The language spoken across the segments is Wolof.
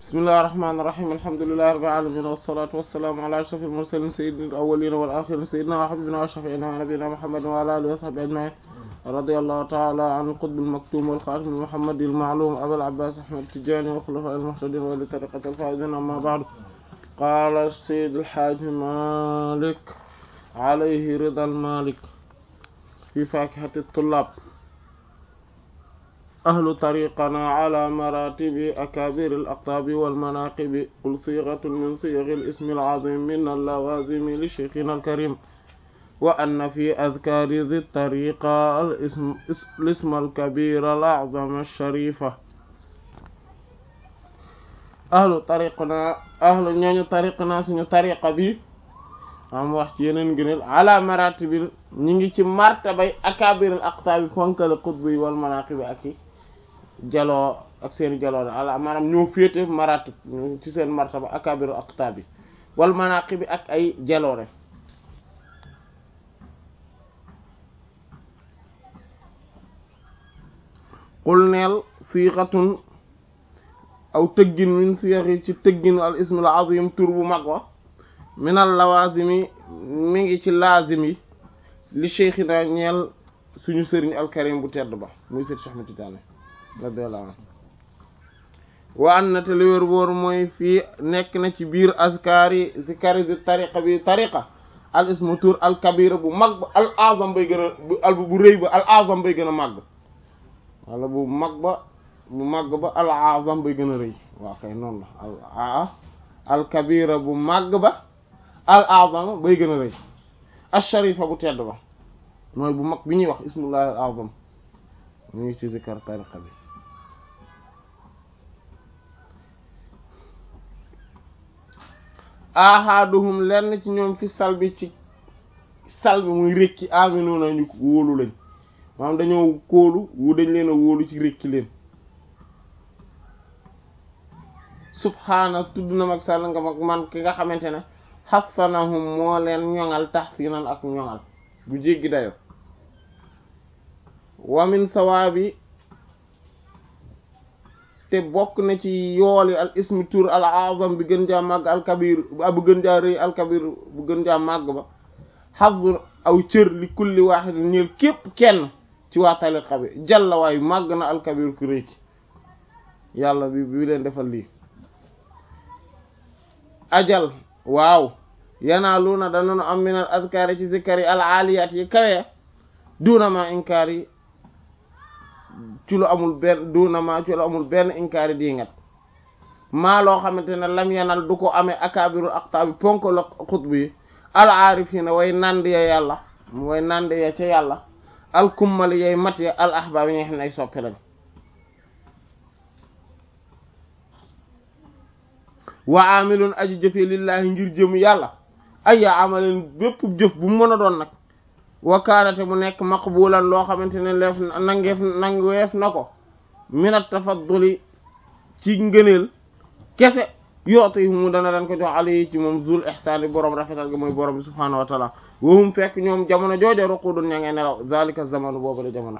bismillahi rahmaani rahiim alhamdulillahi rabbil aalamiin wassalaatu wassalaamu ala ashrafil mursaliin sayyidil awwaliin wal aaxiriin sayyidinaa wa habiibinaa wa shafii'inaa wa nabiyyinaa muhammadin wa alaa aalihi wa sahbihi ajma'iin radiyallahu ta'ala an qutbil maktuum wal xaatimil muhammadil ma'luum abil abbaas ahmad tijaani wa xulafaa'il muhtadiin wa li tariiqatil faa'iziin ammaa ba'du qaala sayyidul haaji maalik alayhi ridal maalik fi faakihatit tullaab ahlu tariqana ala maratibi akabiri al-aqtabi wal-manaqibi qul sigatun min siyaghi al-ismi al-azim min al-lawazimi li shaykhina al-karim wa anna fi adhkari dhi tariqa al-ism al-kabira al-a'zam al-sharifa ahlu tariqana ahlu ñooñu tariqana suñu tariqa bi am wax ci yeneen gëneel ala maratibi ñi ngi ci martabay akabir al-aqtabi fonkal qutbi wal-manaqibi ak jaloo ak seen jaloo ala maanaam ñoo féete maratib ci seen martaba akabiru aqtaab bi wal manaqib bi ak ay jaloore qul neel siixatun aw tëggin min siixi ci tëggin al ismul azim tur bu mag wa minal lawazimi mi ngi ci laazim yi li cheikhina ñeel suñu sëriñ alkarim bu tedd ba muy sëriñ Cheikh Ahmed Tidiane radiyallahu anhu wa an na te li wér wóor mooy fii nekk na ci biir azkaari zikari di tariqa bi tariqa al ismu tur al kabira bu mag ba al azam bay gën a bu al bu rëy ba al azam bay gën a màgg wala bu mag ba bu màgg ba al azam bay gën a rëy waaw kay noonu la al a al kabira bu màgg ba al azam bay gën a rëy al sharifa bu tedd ba mooy bu mag bi ñuy wax ismullahi al azam ñu ngi ci zikar tariqa bi ahaduhum lenn ci ñoom fi salbi ci salbi muy rékki aminu nañu wóolu lañ maanaam dañoo kóolu wu dañ leen a wóolu ci rékki leen subhaana tudd na mag sàll nga mag man ki nga xamante ne xasanahum moo leen ñoŋal taxsinan ak ñoŋal bu jéggi dayo wamin sawaabi te bokk na ci yooli al ismi tur al azam bi gën jaa màgg al kabir bu gën jaa rëy al kabir bu gën jaa màgg ba xazu aw cër li kulli waaxid ñeel képp kenn ci waa tariqa bi jalla waayu màgg na al kabir ku rëy ki yàlla bi bi leen defal lii ajal waaw yanaaluuna danoonu am min al azkaari ci zikkar yi al aaliyaat yi kawe duna ma inkaar yi ci lu amul benn duna ma ci lu amul benn inkaari diingat maa loo xamante ne lam yanal du ko amee akabirul aqtaabi ponk la xutb yi al aarifina way nand ya yàlla way nand ya ca yàlla al kummali yay mat ya al ahbaab yi nga xam ne ay soppe lañ wa amilun aji jëfee lillahi ngir jëm yàlla ay ya amalin bépp jëf bu mu mën a doon nag wakaanate mu nekk maqbulan loo xamante ne leef nangeef nangeef na ko minat tafadduli ci ngëneel kese yootu yi mu dana leen ko jox ali ci moom zul ihsaan yi boroom rafetal gi mooy boroom bi subhaanahu wa taala wahum fekk ñoom jamono joojo ruqudun ña ngay nelaw zalika zamanu boobu la jamono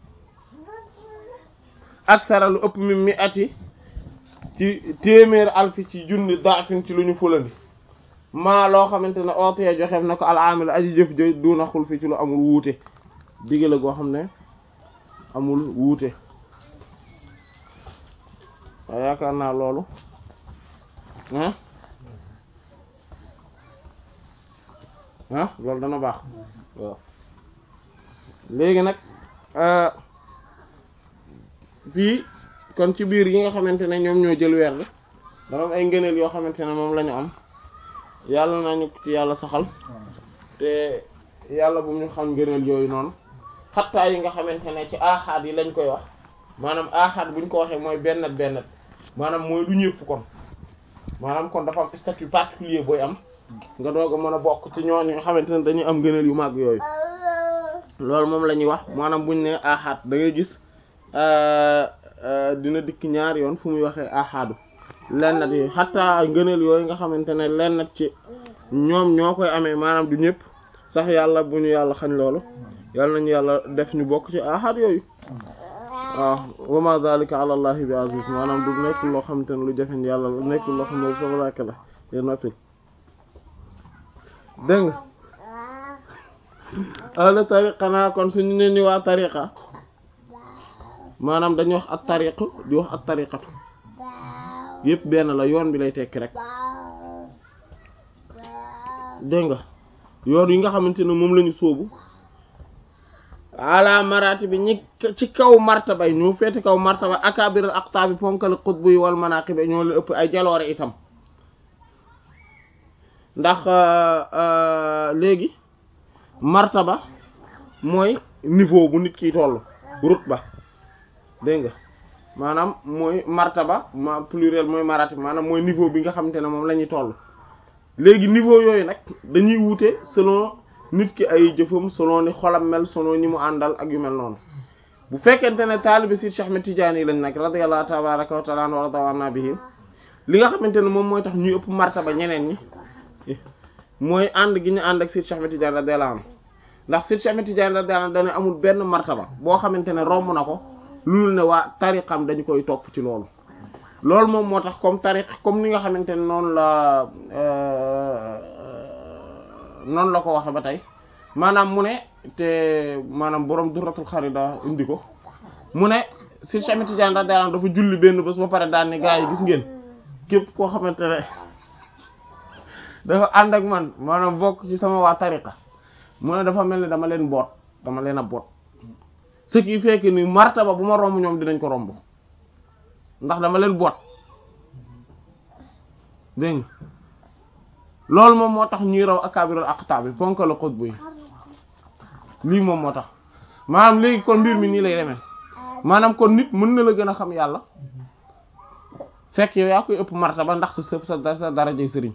aksara lu ëpp mi mi ati ci téeméer alfi ci junni daafin ci lu ñu fulandi maa loo xamante ne oote joxeef na ko alaamil aji jëf jo duna xul fi ci lu amul wuute digg la goo xam ne amul wuute waaye yaakaar naa loolu ah ah loolu dana baax waaw léegi nag fii kon ci biir yi nga xamante ne ñoom ñoo jël weer bi dafa am ay ngëneel yoo xamante ne moom la ñu am yàlla nañu ci yàlla saxal te yàlla bu ñu xam ngëneel yooyu noonu xattaa yi nga xamante ne ci aaxaat yi lañ koy wax maanaam aaxaat buñ ko waxee mooy bennat bennat maanaam mooy du ñëpp kon maanaam kon dafa am statut particulier booy am nga doog a mën a bokk ci ñooñu nga xamante ne dañuy am ngëneel yu màgg yooyu loolu moom la ñuy wax maanaam buñ ne aaxaat da ngay gis dina dikk ñaar yoon fu muy waxee aaxaadu lennat yi xataa ngëneel yooyu nga xamante ne lennat ci ñoom ñoo koy amee maanaam du ñëpp sax yàlla bu ñu yàlla xañ loolu yàlla nañu yàlla def ñu bokk ci ahad yooyu waaw wa ma zalika ala allahi bi aziz maanaam du nekk loo xamante ne lu jafeñ yàlla nekk loo xam ne sama làkk la yéen noppi dégg nga ahlu tariqa naa kon suñu ne ni waa tariqa maanaam dañuy wax at tariq di wax at tariqatu yépp benn la yoon bi lay tekki rek dégg nga yoon yi nga xamante ne moom lañu sóobu ala marati bi ñi ci kaw martaba yi ñoo feeti kaw martaba akabiral aqtaabi ponkal xutbu yi wal manaqib ñoo la ëpp ay jaloore itam ndax léegi martaba mooy niveau bu nit ki toll rutba dégg nga maanaam mooy martaba ma pluriel mooy maratib maanaam mooy niveau bi nga xamante ne moom la ñuy toll léegi niveau yooyu nag dañuy wuute selon nit ki ay jëfam selon ni xolam mel selon ñi mu àndal ak yu mel noonu bu fekkente ne taalibe si Cheikh Ahmed Tidiane yi lañ nag radiyallahu tabaraka wa taala wa radawana bihi li nga xamante ne moom mooy tax ñuy ëpp martaba ñeneen ñi mooy ànd gi ñu ànd ak si Cheikh Ahmed Tidiane radiyallahu anhu ndax si Cheikh Ahmed Tidiane radiyallahu anhu dana amul benn martaba boo xamante ne romb na ko loolu ne waa tariqam dañu koy topp ci loolu loolu moom moo tax comme tariq comme ni nga xamante ne noonu la noonu la ko waxe ba tey maanaam mu ne te maanaam borom duratul xarida indi ko mu ne si Cheikh Ahmed Tidiane radiyallahu anhu dafa julli benn bés ba pare daan ne gaa yi gis ngeen képp koo xamante ne dafa ànd ak man maanaam bokk ci sama waa tariqa mu ne dafa mel ni dama leen boot dama leen a boot ce qui fait que ni martaba bu ma romb ñoom dinañ ko romb ndax dama leen boot dégg nga loolu moom moo tax ñuy raw akabirul aqtab bi ponk la xutbu yi lii moom moo tax maanaam léegi kon mbir mi nii lay demee maanaam kon nit mën na la gën a xam yàlla fekk yow yaa koy ëpp martaba ndax sa sëb sa sa darajay sëriñ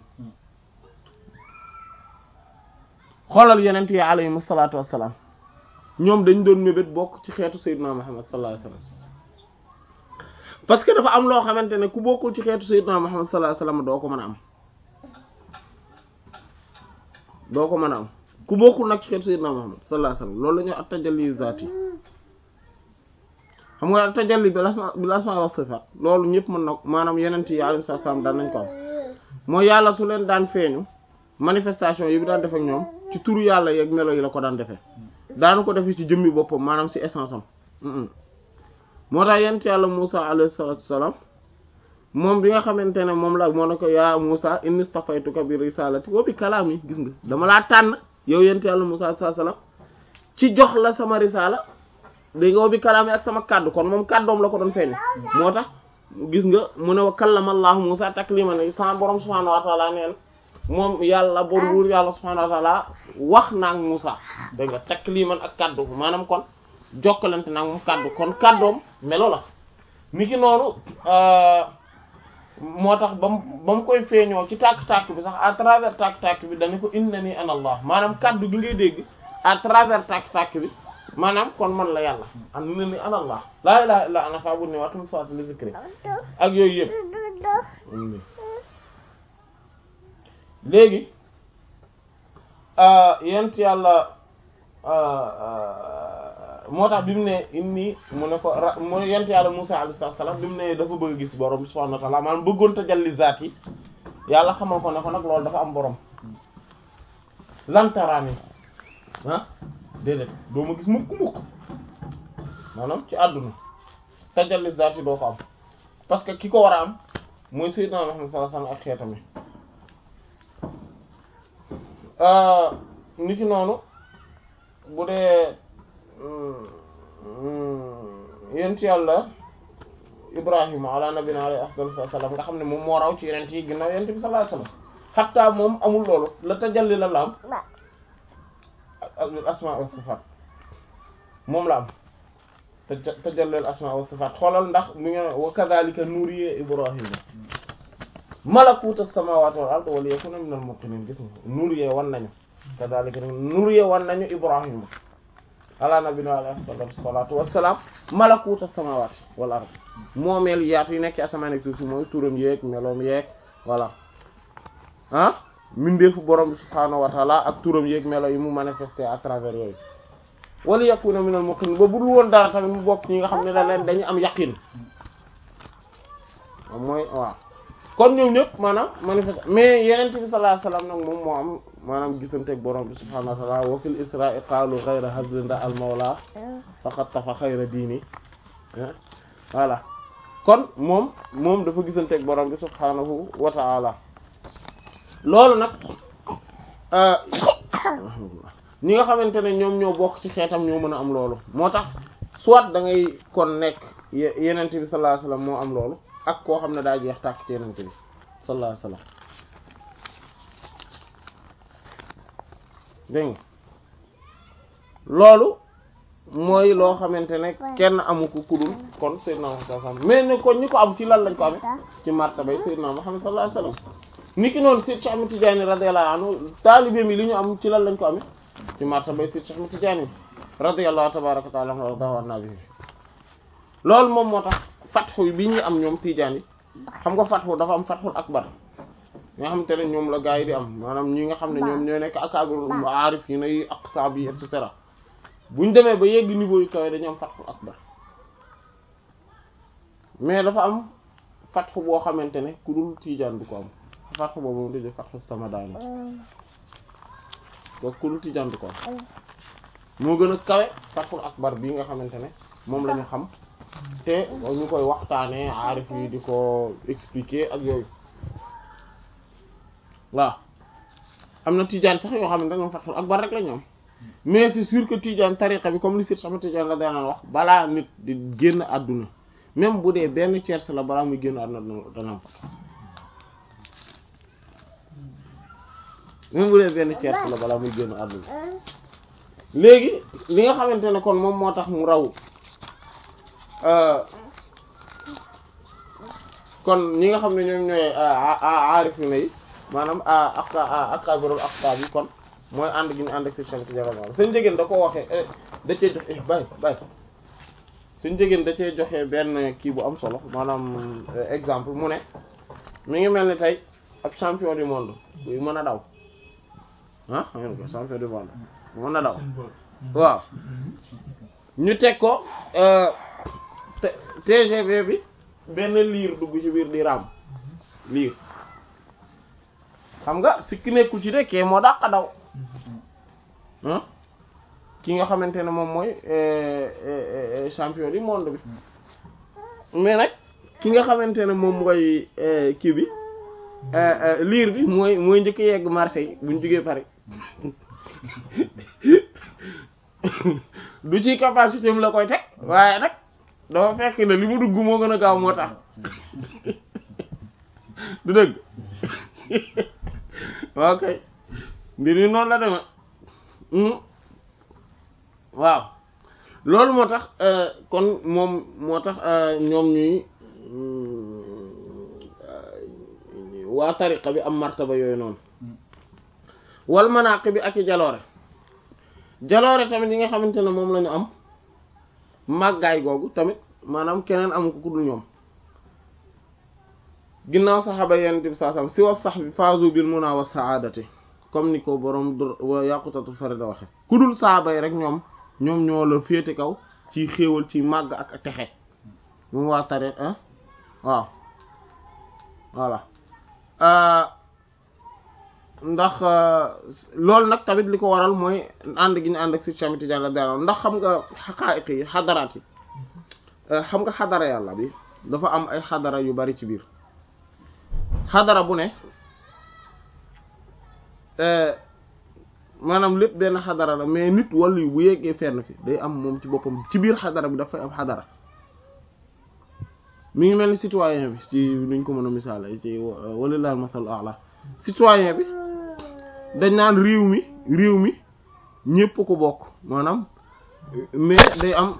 xoolal yeneen yi alayhim salaatu wassalaam ñoom dañ doon mébét bokk ci xeetu sayyidina Muhammad sallallahu alayhi wasallam parce que dafa am loo xamante ne ku bokkul ci xeetu sayyidina Muhammad sallallahu alayhi wasallam doo ko mën a am doo ko mën a am ku bokkul nag ci xeetu sayyidina Muhammad sallallahu alayhi wasallam loolu la ñuy at tajalli zaati xam nga at tajalli bil asma bil asma wa sifat loolu ñëpp mën na maanaam yeneen yi alayhim salaam daan nañ ko am mooy yàlla su leen daan feeñu manifestation yi bi daan def ak ñoom ci turu yàlla yeeg melo yi la ko daan defee daanu ko defee ci jëmmi boppam maanaam ci essence am moo tax yent yàlla Musa alayhi salatu wassalam moom bi nga xamante ne moom la moo ne ko yaa Musa inni stafaytuka bi risalati wa bi kalaami gis nga dama laa tànn yow yent yàlla Musa alayhi sallam ci jox la sama risala dégg nga wa bi kalaami ak sama kàddu kon moom kàddoom la ko doon feeñ moo tax gis nga mu ne wa kallama Allahu Musa takliman sama borom subhanahu wa ta'ala neen moom yàlla bor buur yàlla subhanahu wa ta'ala wax naag Musa dégg nga takliman ak kaddu maanaam kon jokkalante naag moom kaddu kon kaddoom melo la niki noonu moo tax ba mu ba mu koy feeñoo ci tàkk-tàkk bi sax à travers tàkk-tàkk bi dañu ko innani ana Allah maanaam kaddu gi ngay dégg à travers tàkk-tàkk bi maanaam kon man la yàlla an innani ana Allah laa ilaha illa ana fa'budni wa aqim salata li zikri ak yooyu yëpp léegi yent yàlla moo tax bi mu ne inni mu ne ko ra mu yent yàlla Musa alayhi salaam bi mu ne dafa bëgg gis borom subhanahu wa ta'ala maanaam bëggoon tajalli zaat yi yàlla xamal ko ne ko nag loolu dafa am borom lantaraani ah déedéet doo ma gis mukk mukk maanaam ci àdduna tajalli zaat yi doo ko am parce que ki ko war a am mooy sayyidina Muhammad sallallahu alayhi wasallam ak xeetam yi niki noonu bu dee yent yàlla ibrahima ala nabina alayhi afdal salaam nga xam ne moom moo raw ci yeneen yi ginnaaw yent bi sallallahu alayhi wasallam xatta moom amul loolu la tajalli la la am al asma wa sifat moom la am tajalli al asma wa sifat xoolal ndax mu ngi wa kadhalika nuriya ibrahima malakuta samawati wal ard wal yakuna minal muqinin gis nga nuriya wan nañu kadhalika nuriya wan nañu ibrahima ala nabina alayhi afdal salatu wassalam malakuta samawati wal ard moomeel yaatu yi nekk ci asamaan ak suuf si mooy turam yeeg meloom yeeg voilà ah mindeefu borom bi subhaanahu wa taala ak turam yeeg melo yi mu manifesté à travers yooyu wala yakuna minal muqin ba budul woon dara tamit mu bokk ñi nga xam ne da leen dañu am yaqin mooy waaw kon ñoom ñëpp maanaam manifeste mais yeneen bi sallallahu alayhi wasallam nag moom moo am maanaam gisanteeg borom bi subhanahu wa ta'ala wa fil isra'i qaalu ghayra hazlinda al mawla faqad tafa xayra diini voilà kon moom moom dafa gisanteeg borom bi subhanahu wa ta'ala loolu nag ñi nga xamante ne ñoom ñoo bokk ci xeetam ñoo mën a am loolu moo tax soit da ngay kon nekk yeneen bi sallallahu alayhi wasallam moo am loolu ak koo xam ne daa jeex tàkk ci yenente bi sallallahu alayhi wasallam dégg nga loolu mooy loo xamante ne kenn amu ko kudul kon sayyidna Muhammad sallallahu alayhi wasallam mais ne kon ñi ko am ci lan lañ ko amee ci martabay sayyidna Muhammad sallallahu alayhi wasallam ni ki noonu Sayyid Cheikh Ahmed Tidiane radiyallahu anhu taalibe mi li ñu am ci lan lañ ko amee ci martabay Sayyid Cheikh Ahmed Tidiane radiyallahu tabaraka wa ta'ala anhu wa nabi loolu moom moo tax fatxu bi ñuy am ñoom tiijaan yi xam nga fatxu dafa am fatxul akbar nga xam te ne ñoom la gaa yi di am maanaam ñi nga xam ne ñoom ñoo nekk akaabir aarif yi nay aqtaab yi et cetera buñ demee ba yegg niveau yu kawe dañu am fatxul akbar mais dafa am fatxu boo xamante ne ku dul tiijaan du ko am fatxu boobu moom dañuy fatxu samadaani kooku ku dul tiijaan du ko am moo gën a kawe fatxul akbar bii nga xamante ne moom la ñu xam te ñu koy waxtaanee aarif yi di ko expliquer ak yooyu waaw am na tijaan sax yoo xam ne ñoom fatxul akbar rek la ñoom mais c'est sûr que tijaan tariqa bi comme li sit sama tijaan la daan wax balaa nit di génn àdduna même bu dee benn tiers la balaa muy génn àdduna dana am fatx même bu dee benn tiers la balaa muy génn àdduna léegi li nga xamante ne kon moom moo tax mu raw kon ñi nga xam ne ñoom ñooy aarif yu ne yi maanaam ak akabirul aqtab yi kon mooy ànd gi ñu ànd ak si sant jaral seen jigéen da ko waxee da cee joxe bay bay suñ jigéen da cee joxe benn kii bu am solo maanaam exemple mu ne mi ngi mel ni tey ab champion du monde buy mën a daw ah xam nga champion du monde mën a daw waaw ñu teg ko TGV bi benn liir dugg ci biir di raam liir xam nga sikki nekkul ci de kee moo dàq daw ki nga xamante ne moom mooy champion du monde bi mais nag ki nga xamante ne moom mooy kii bi liir bi mooy mooy njëkk yegg Marseille buñ jógee Paris du ci capacité am la koy teg waaye nag dafa fekk ne li mu dugg moo gën a gaaw moo tax du dëgg ok mbir mi noonu la deme waaw loolu moo tax kon moom moo tax ñoom ñuy waa tariqa bi am martaba yooyu noonu wal manaqib bi ak i jaloore jaloore tamit yi nga xamante ne moom la ñu am màggaay googu tamit maanaam keneen amu ko ku dul ñoom ginnaaw saxaaba yenent bi saa sam si wa sax bi faazu bil muna wa saadati comme ni ko borom wa yàqutatul farida waxe ku dul saxaaba yi rek ñoom ñoom ñoo la féete kaw ci xéewal ci màgg ak texe moom waa tariq ah waaw voilà ndax loolu nag tamit li ko waral mooy ànd gi ñu ànd ak si Cheikh Tidiane la daal ndax xam nga xaqaayiq yi xadaraat yi xam nga xadara yàlla bi dafa am ay xadara yu bari ci biir xadara bu ne maanaam lépp benn xadara la mais nit wàllu yu bu yeggee fenn fi day am moom ci boppam ci biir xadara bi dafay am xadara mi ngi mel ni citoyen bi ci nuñ ko mën a misaale ci walillahi masal a'la citoyen bi dañ naan réew mi réew mi ñépp ko bokk maanaam mais day am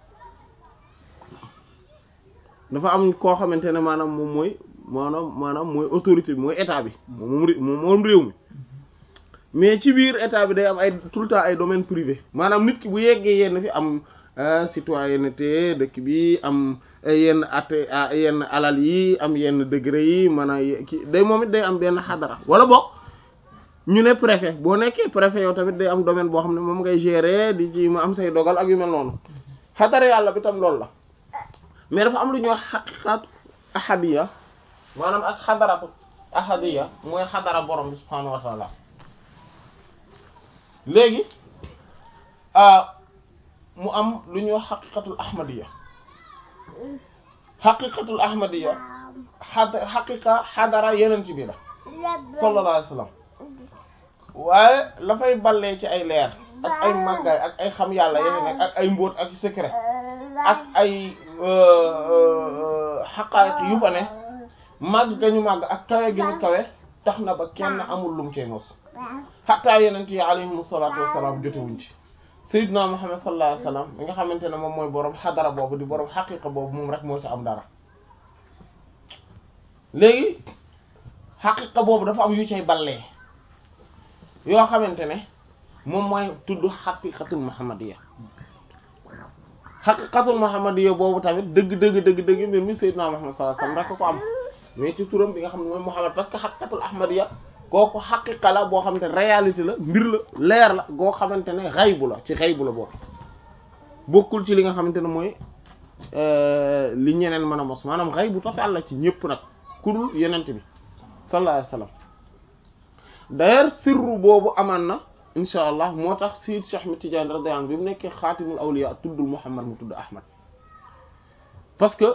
dafa am koo xamante ne maanaam moom mooy maanaam maanaam mooy autorité bi mooy état bi moom moom moom réew mi mais ci biir état bi day am ay tout le temps ay domaine privé maanaam nit ki bu yeggee yenn fi am citoyenneté dëkk bi am yenn at yenn alal yi am yenn degré yi man a ki day moom it day am benn xadara wala boog ñu ne préfet boo nekkee préfet yow tamit day am domaine boo xam ne moom ngay gérer di ci ma am say dogal ak yu mel noonu xadara yàlla bi tam loolu la mais dafa am lu ñuy wax xaqiqatu ahadiya maanaam ak xadaratu ahadiya mooy xadara borom bi subhaanahu wa taala léegi mu am lu ñuy wax xaqiqatul ahmadiya xaqiqatul ahmadiya xad xaqiqa xadara yeneen ci bi la sallallahu alayhi wa sallam waaye la fay ballee ci ay leer ak ay màggaay ak ay xam yàlla yeneen nekk ak ay mbóot ak secret ak ay xaqaayiq yu fa ne màgg ga ñu màgg ak kawe gi ñu kawe tax na ba kenn amul lum cee mos xataa yeneen yi alayhimu salaatu wassalaam jotewuñ ci sayyidina Muhammad sallallahu alayhi wasallam mi nga xamante ne moom mooy boroom xadara boobu di boroom xaqiqa boobu moom rek moo ci am dara léegi xaqiqa boobu dafa am yu cay ballee yoo xamante ne moom mooy tudd xaqiqatul muhammadiyya xaqiqatul muhammadiyya boobu tamit dëgg dëgg dëgg dëgg mbir mi sayyidina Muhammad sallallahu alayhi wasallam rek ko am mais ci turam bi nga xam ne mooy Muhammad parce que xaqiqatul ahmadiyya kooku xaqiqa la boo xamante ne réalité la mbir la leer la goo xamante ne xaybu la ci xaybu la boobu bokkul ci li nga xamante ne mooy li ñeneen mën a mos maanaam xaybu total la ci ñëpp nag kurul yenent bi sallallahu alayhi wasallam d'ailleurs sirru boobu amaan na insha allah moo tax Sayyid Cheikh Ahmed Tidiane radiyallahu anhu bi mu nekkee xaatimul awliya tuddul Muhammad mu tudd Ahmad parce que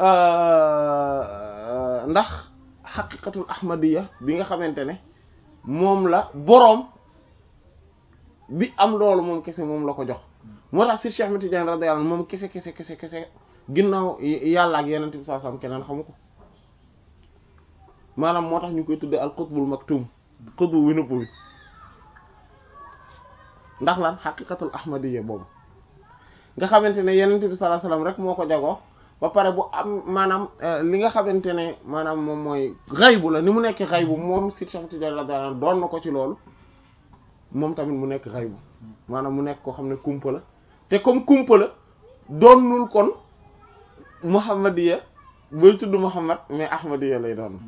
ndax xaqiqatul ahmadiyya bi nga xamante ne moom la boroom bi am loolu moom kese moom la ko jox moo tax Sayyid Cheikh Ahmed Tidiane radiyallahu anhu moom kese kese kese kese ginnaaw yàlla ak yeneen bi saa sam keneen xamu ko maanaam moo tax ñu koy tuddee al qutbul maktum qutbu wi nëpp wi ndax lan xaqiqatul ahmadiyya boobu nga xamante ne yenent bi sallallahu alayhi wasallam rek moo ko jagoo ba pare bu am maanaam li nga xamante ne maanaam moom mooy xaybu la ni mu nekk xaybu moom si Cheikh Tidiane radiyallahu anhu doon na ko ci loolu moom tamit mu nekk xaybu maanaam mu nekk koo xam ne kumpa la te comme kumpa la doonul kon muhammadiya booy tudd muhammad mais ahmadiya lay doon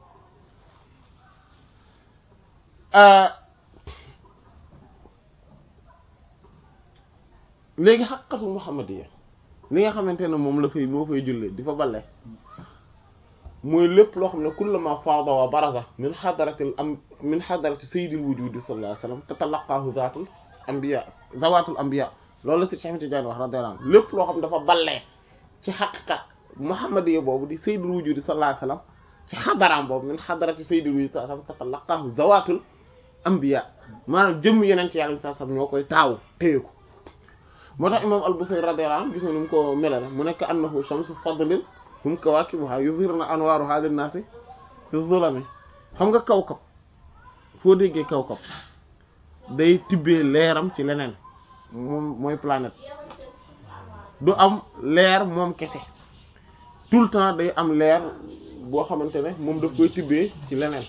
léegi xaqiqatul muhammadiya li nga xamante ne moom la fay moo fay jullee di fa balle mooy lépp loo xam ne kullama faada wa baraza min xadaratil am min xadarati sayyidil wujudi sallallahu alayhi wasallam tatalaqaahu zaatul anbiya zawaatul anbiya loolu la si Cheikh Tidiane wax radiyallahu anhu lépp loo xam ne dafa ballee ci xaqiqa muhammadiya boobu di sayyidil wujudi sallallahu alayhi wasallam ci xadaraam boobu min xadarati sayyidil wujudi sallallahu alayhi wasallam tatalaqaahu zawaatul anbiya maanaam jëmm yeneen ci yàlla sallallahu alayhi wasallam ñoo koy taawu téye ko moo tax imam al-Busayri radiyallahu anhu gis nga nu mu ko melale mu nekk annahu shamsu fadlin hum kawaakibuha yuzhirna anwaaruha linnaasi fi zulami xam nga kawkab foo déggee kawkab day tibbee leeram ci leneen moom mooy planète du am leer moom kese tout le temps day am leer boo xamante ne moom daf koy tibbee ci leneen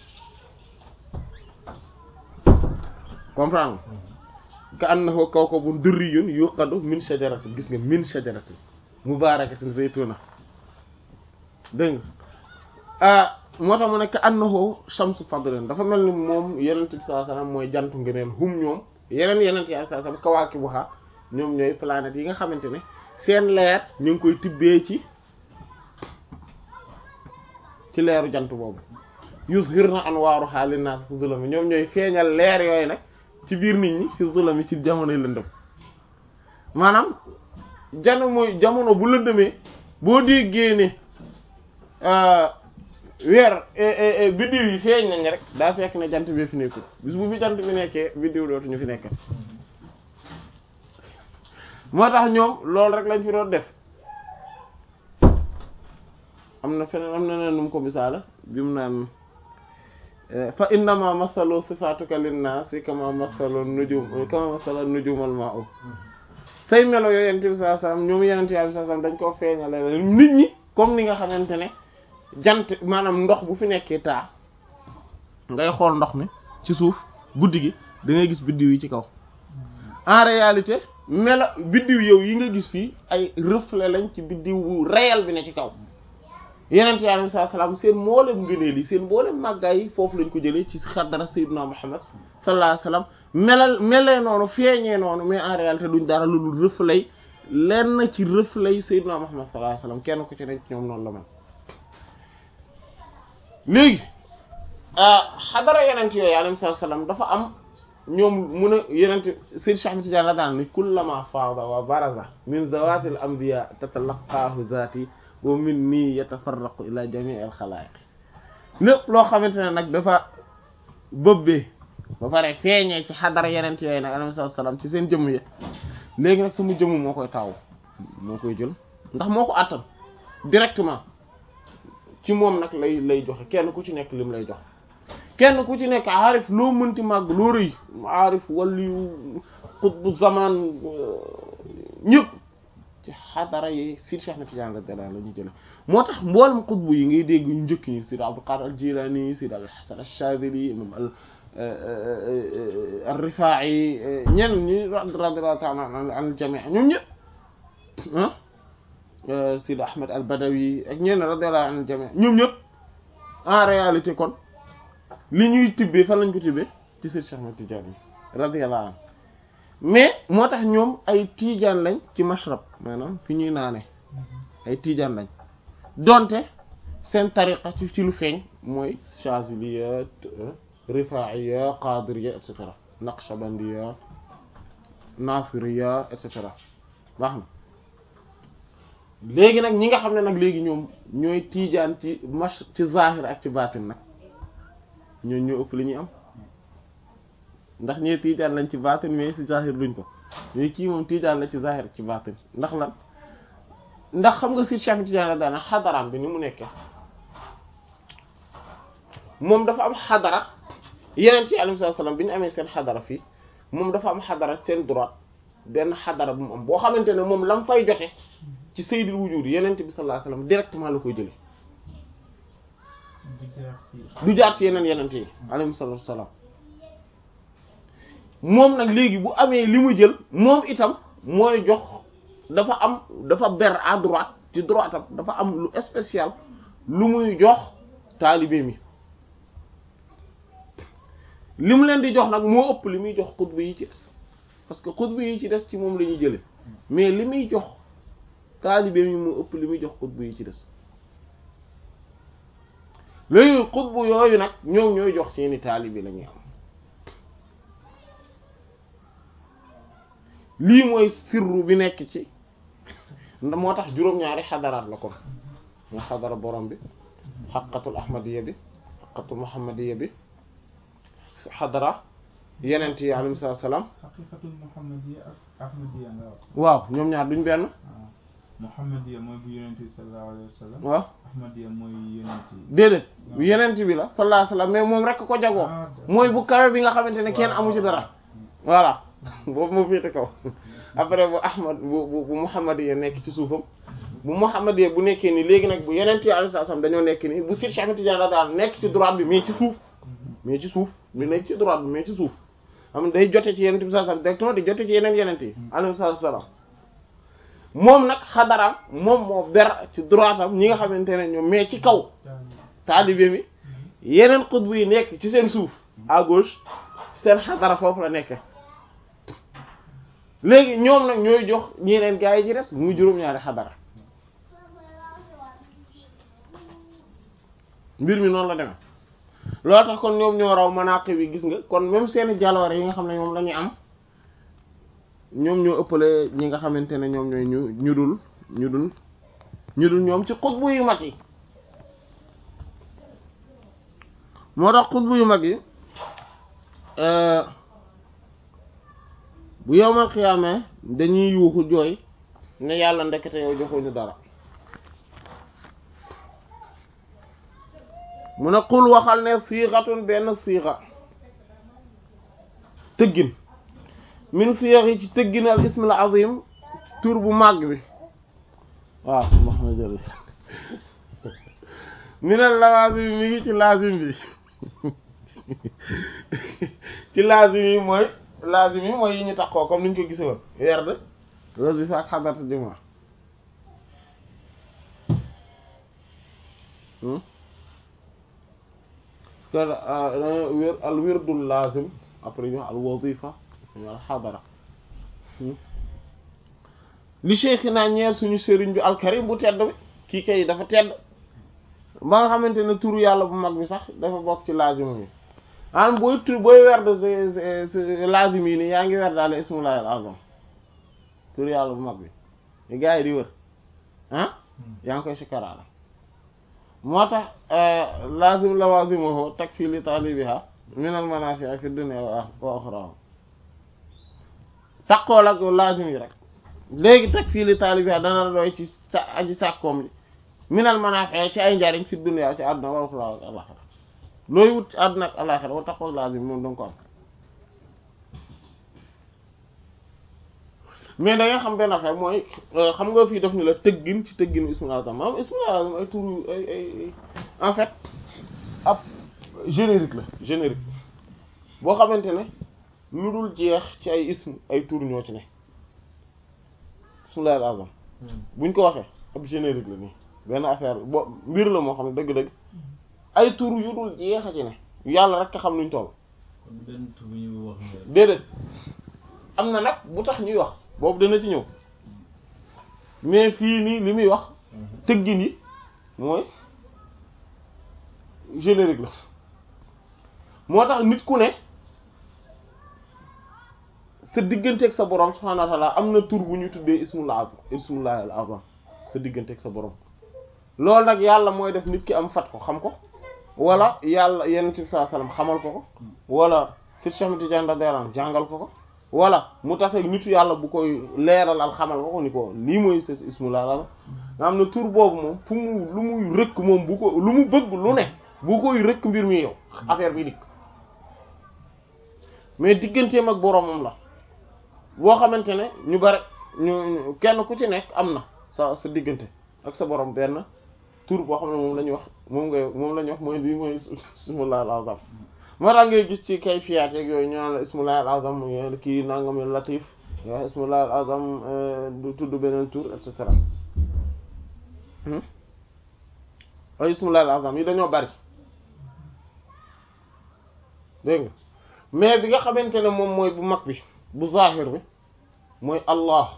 comprendre ka annahu kawkabun durriyun yuqadu min shajaratin gis nga min shajaratin mubarakatin zaytuna dégg nga ah moo tax mu ne ka annahu shamsu fadlin dafa mel ni moom yenent bi sallallahu alayhi wasallam mooy jantu ngëneel hum ñoom yeneen yenent yi sallallahu alayhi wasallam kawaakibuha ñoom ñooy planètes yi nga xamante ne seen leer ñu ngi koy tibbee ci ci leeru jant boobu yuzhirna anwaaruha linnaas fi zulami ñoom ñooy feeñal leer yooyu nag ci biir nit ñi fi zulami ci jamonoy lëndëm maanaam jano mooy jamono bu lëndëmee boo déggee ne weer biddiw yi feeñ nañ rek daa fekk ne jant bi fi nekkul bis bu fi jant bi nekkee biddiw dootuñu fi nekk moo tax ñoom loolu rek lañ fi doon def am na feneen am na neen nu mu ko misaala bi mu naan fa innama masalu sifatuka linnaasi kama masalu nujum kama masalu nujumal ma'u say melo yooyu yonent bi sallallahu alayhi wasallam ñoom yonent yàlla sallallahu alayhi wasallam dañ koo feeñale nit ñi comme ni nga xamante ne jant maanaam ndox bu fi nekkee taa ngay xool ndox mi ci suuf guddi gi da ngay gis biddiw yi ci kaw en réalité melo biddiw yow yi nga gis fii ay reflet lañ ci biddiw bu réel bi ne ci kaw yenent yi alayhi salaam seen mboolem ngëneel yi seen mboolem màggaay yi foofu lañ ko jëlee ci xadara sayyidina Muhammad sallallahu alayhi wasallam melal melee noonu feeñee noonu mais en réalité duñ dara lu dul reflet lenn ci reflet sayyidina Muhammad sallallahu alayhi wasallam kenn ku ci nekk ñoom noonu la man léegi xadara yenent yooyu alayhi salaam dafa am ñoom mun a yenent Sayyid Cheikh Ahmed Tidiane la daan ni kullama faada wa baraza min zawatil anbiya tatalaqaahu zaati wa min nii yatafarraqu ila jamii al xalaayiq lépp loo xamante ne nag dafa bëbbee ba pare feeñee ci xadara yenent yooyu nag alayhi salaam ci seen jëmm yi léegi nag sama jëmm moo koy taw moo koy jël ndax moo ko àttan directement ci moom nag lay lay joxe kenn ku ci nekk lim lay jox kenn ku ci nekk aarif loo mënti màgg loo rëy aarif waliyu xutbu zaman ñëpp ci xadara yi Sidi Cheikh Ahmed Tidiane radiyallahu anhu la ñu jële moo tax mboolem xutbu yi ngay dégg ñu njëkk ñi Sidi Abdul Qadir al Jilani Sidi Abul Hasan al Shadili imam al al Rifaa'i ñenn ñi radiyallahu ta'ala an al jami' ñoom ñëpp ah Sidi Ahmed al Badawi ak ñenn radiyallahu an al jami' ñoom ñëpp en réalité kon li ñuy tibbee fan lañ ko tibbee ci Seydi Cheikh Ahmed Tidiane radiyallahu anhu mais moo tax ñoom ay tiijaan lañ ci mashrab maanaam fi ñuy naane ay tiijaan lañ donte seen tariqa ci ci lu feeñ mooy Chaziliya Rifaiya Qadiriya et cetera Naqshbandiya Nasiriya et cetera baax na léegi nag ñi nga xam ne nag léegi ñoom ñooy tiijaan ci mash ci zahir ak ci baatin nag ñoo ñoo ëpp li ñuy am ndax ñee tiijaan lañ ci baatin mais ci zahir luñ ko ñooy kii moom tiijaan la ci zahir ci baatin ndax lan ndax xam nga si Cheikh Tidiane la daana xadaraam bi ni mu nekkee moom dafa am xadara yeneen ci alayhi salaam bi ñu amee seen xadara fii moom dafa am xadara seen droite benn xadara bu mu am boo xamante ne moom lam fay jote ci sayyidul wujud yeneen bi sallallahu alayhi wasallam directement la koy jëlee du jaar ci yeneen yeneen yi alayhi salaam moom nag léegi bu amee li mu jël moom itam mooy jox dafa am dafa ber à droite ci droite am dafa am lu spécial lu muy jox taalibe mi li mu leen di jox nag moo ëpp li muy jox xutba yi ci des parce que xutba yi ci des ci moom la ñuy jële mais li muy jox taalibe mi moo ëpp li muy jox xutba yi ci des léegi xutbu yooyu nag ñoom ñooy jox seeni taalibe la ñuy am lii mooy sirru bi nekk ci moo tax juróom-ñaari xadaraat la kon mooy xadara borom bi xaqatul ahmadiya bi xaqatul muhammadiya bi xadara yenent yi alayhi salaam xaqiqatul muhammadiya ak ahmadiya nga wax waaw ñoom ñaar duñ benn muhammadiya mooy bu yonent bi sallallahu alayhi wa sallam waaw ahmadiya mooy yonent yi déedéet bu yenent bi la sallallahu alayhi wa sallam mais moom rek ko jagoo mooy bu kawe bi nga xamante ne kenn amu ci dara voilà boobu moo féete kaw après bu ahmad bu bu bu muhammadiya nekk ci suufam bu muhammadiya bu nekkee nii léegi nag bu yeneen yi alayhi salaam dañoo nekk nii bu Seydi Cheikh Ahmed Tidiane radiyallahu nekk ci droite bi mais ci suuf mais ci suuf lu nekk ci droite bi mais ci suuf xam day jote ci yeneen bi sallallahu alayhi wasallam directement di jote ci yeneen yeneen yi alayhi salaam moom nag xadaraam moom moo ber ci droite am ñi nga xamante ne ñoom mais ci kaw taalibe mi yeneen xutbu yi nekk ci seen suuf à gauche seen xadara foofu la nekkee léegi ñoom nag ñooy jox ñeneen gaa yi ci des muy juróom-ñaari xadara mbir mi noonu la demee loolu tax kon ñoom ñoo raw manaqib bi gis nga kon même seeni jaloore yi nga xam ne ñoom la ñuy am ñoom ñoo ëppale ñi nga xamante ne ñoom ñooy ñu ñu dul ñu dul ñu dul ñoom ci xutbu yu mag yi moo tax xutbu yu mag yi bu yowmal xiyaamee dañuy yuuxu jooy ne yàlla ndekete yow joxuñu dara mu ne xul waxal ne siixatun benn siixa tëggin min siix yi ci tëggin al ismil azim tur bu màgg bi waaw wax na jël minal lawazim mi ngi ci lazim bi ci lazim yi mooy lazim yi mooy yi ñu taxoo comme niñ ko gise woon werd wazifa ak xadaratu juma parce que wér al wirdul lazim après ñu al wazifa ñu al xadara li cheikh naa ñeel suñu sëriñ bi alkarim bu tedd bi kii kay dafa tedd ba nga xamante ne turu yàlla bu mag bi sax dafa bokk ci lazim yi maanaam booy tur booy werd lazim yi nii yaa ngi werd daal ismullahi al azam turu yàlla bu mag bi li gars yi di wër ah yaa ngi koy sikkaraala moo tax lazim lawazimuhu takfi li talibiha min al manafi'i fi dunya wa ukhra taqool ak lazim yi rek léegi takfi li talibiha dana la doy ci sa aji sàkkoom li min al manafi'i ci ay njariñ fi dunya ci àdduna wa ukhra ak alaxira looy wut ci àdduna ak alaxira wa taqool lazim moom danga ko am mais da nga xam benn affaire mooy xam nga fii def ni la tëggin ci tëgginu ismul azam maanaam ismul azam ay tur ay ay en fait ab générique la générique boo xamante ne lu dul jeex ci ay ism ay tur ñoo ci ne ismul azam buñ ko waxee ab générique la nii benn affaire bo mbir la moo xam ne dëgg-dëgg ay tur yu dul jeex a ci ne yàlla rek a xam nuñ toll déedéet am na nag bu tax ñuy wax boobu dana ci ñëw mais fii nii li muy wax tëggin yi mooy générique la moo tax nit ku ne sa digganteeg sa borom subhanahu wa ta'ala am na tur bu ñu tuddee ismul azam ismullahi al azam sa digganteeg sa borom loolu nag yàlla mooy def nit ki am fat ko xam ko wala yàlla yenn ci saa salaam xamal ko ko wala si Cheikh Tidiane radiyallahu anhu jàngal ko ko wala mu tase nitu yàlla bu koy leeralal xamal ko ko ni ko lii mooy sa ismullah la nga xam ne tur boobu moom fu mu lu muy rëkk moom bu ko lu mu bëgg lu ne bu koy rëkk mbir mi yow affaire bi dikk mais digganteem ak boromam la boo xamante ne ñu bare ñu kenn ku ci nekk am na sa sa diggante ak sa borom benn tur boo xam ne moom la ñuy wax moom nga moom la ñuy wax mooy lii mooy ismullah al azam moo tax ngay gis ci kay fiyaat yeeg yooyu ñu naan la ismullahi al azam kii nangam latif wa ismullahi al azam du tudd beneen tur et cetera ay ismullahi al azam yi dañoo bari dégg nga mais bi nga xamante ne moom mooy bu mag bi bu zahir bi mooy allah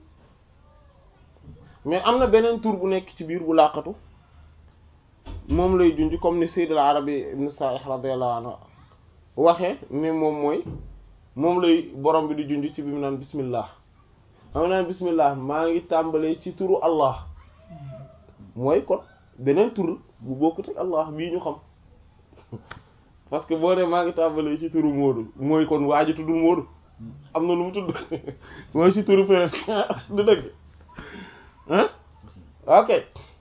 mais am na beneen tur bu nekk ci biir bu laqatu moom lay junj comme ni Sayyid al-Arabi ibn Sa'ih radiyallahu anhu waxee ne moom mooy moom lay borom bi di junj ci bi mu naan bismillah am naan bismillah maa ngi tàmbalee ci turu allah mooy kon beneen tur bu bokkut ak allah bii ñu xam parce que boo ne maa ngi tàmbalee ci turu Moodu mooy kon waa ji tuddul Moodu am na lu mu tudd mooy ci turu Pérez du dëgg ah ok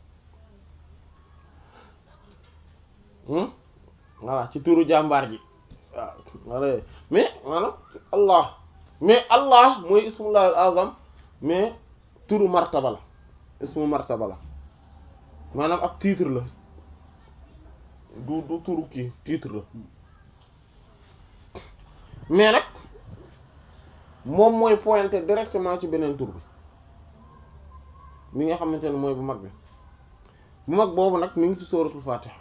voilà ci turu jàmbaar ji waaw wala mais maanaam allah mais allah mooy ismullah al azam mais turu martaba la ismu martaba la maanaam ak titre la du du turu kii titre la mais nag moom mooy pointer directement ci beneen tur bi mi nga xamante ne mooy bu mag bi bu mag boobu nag mi ngi ci sóoratul fatiha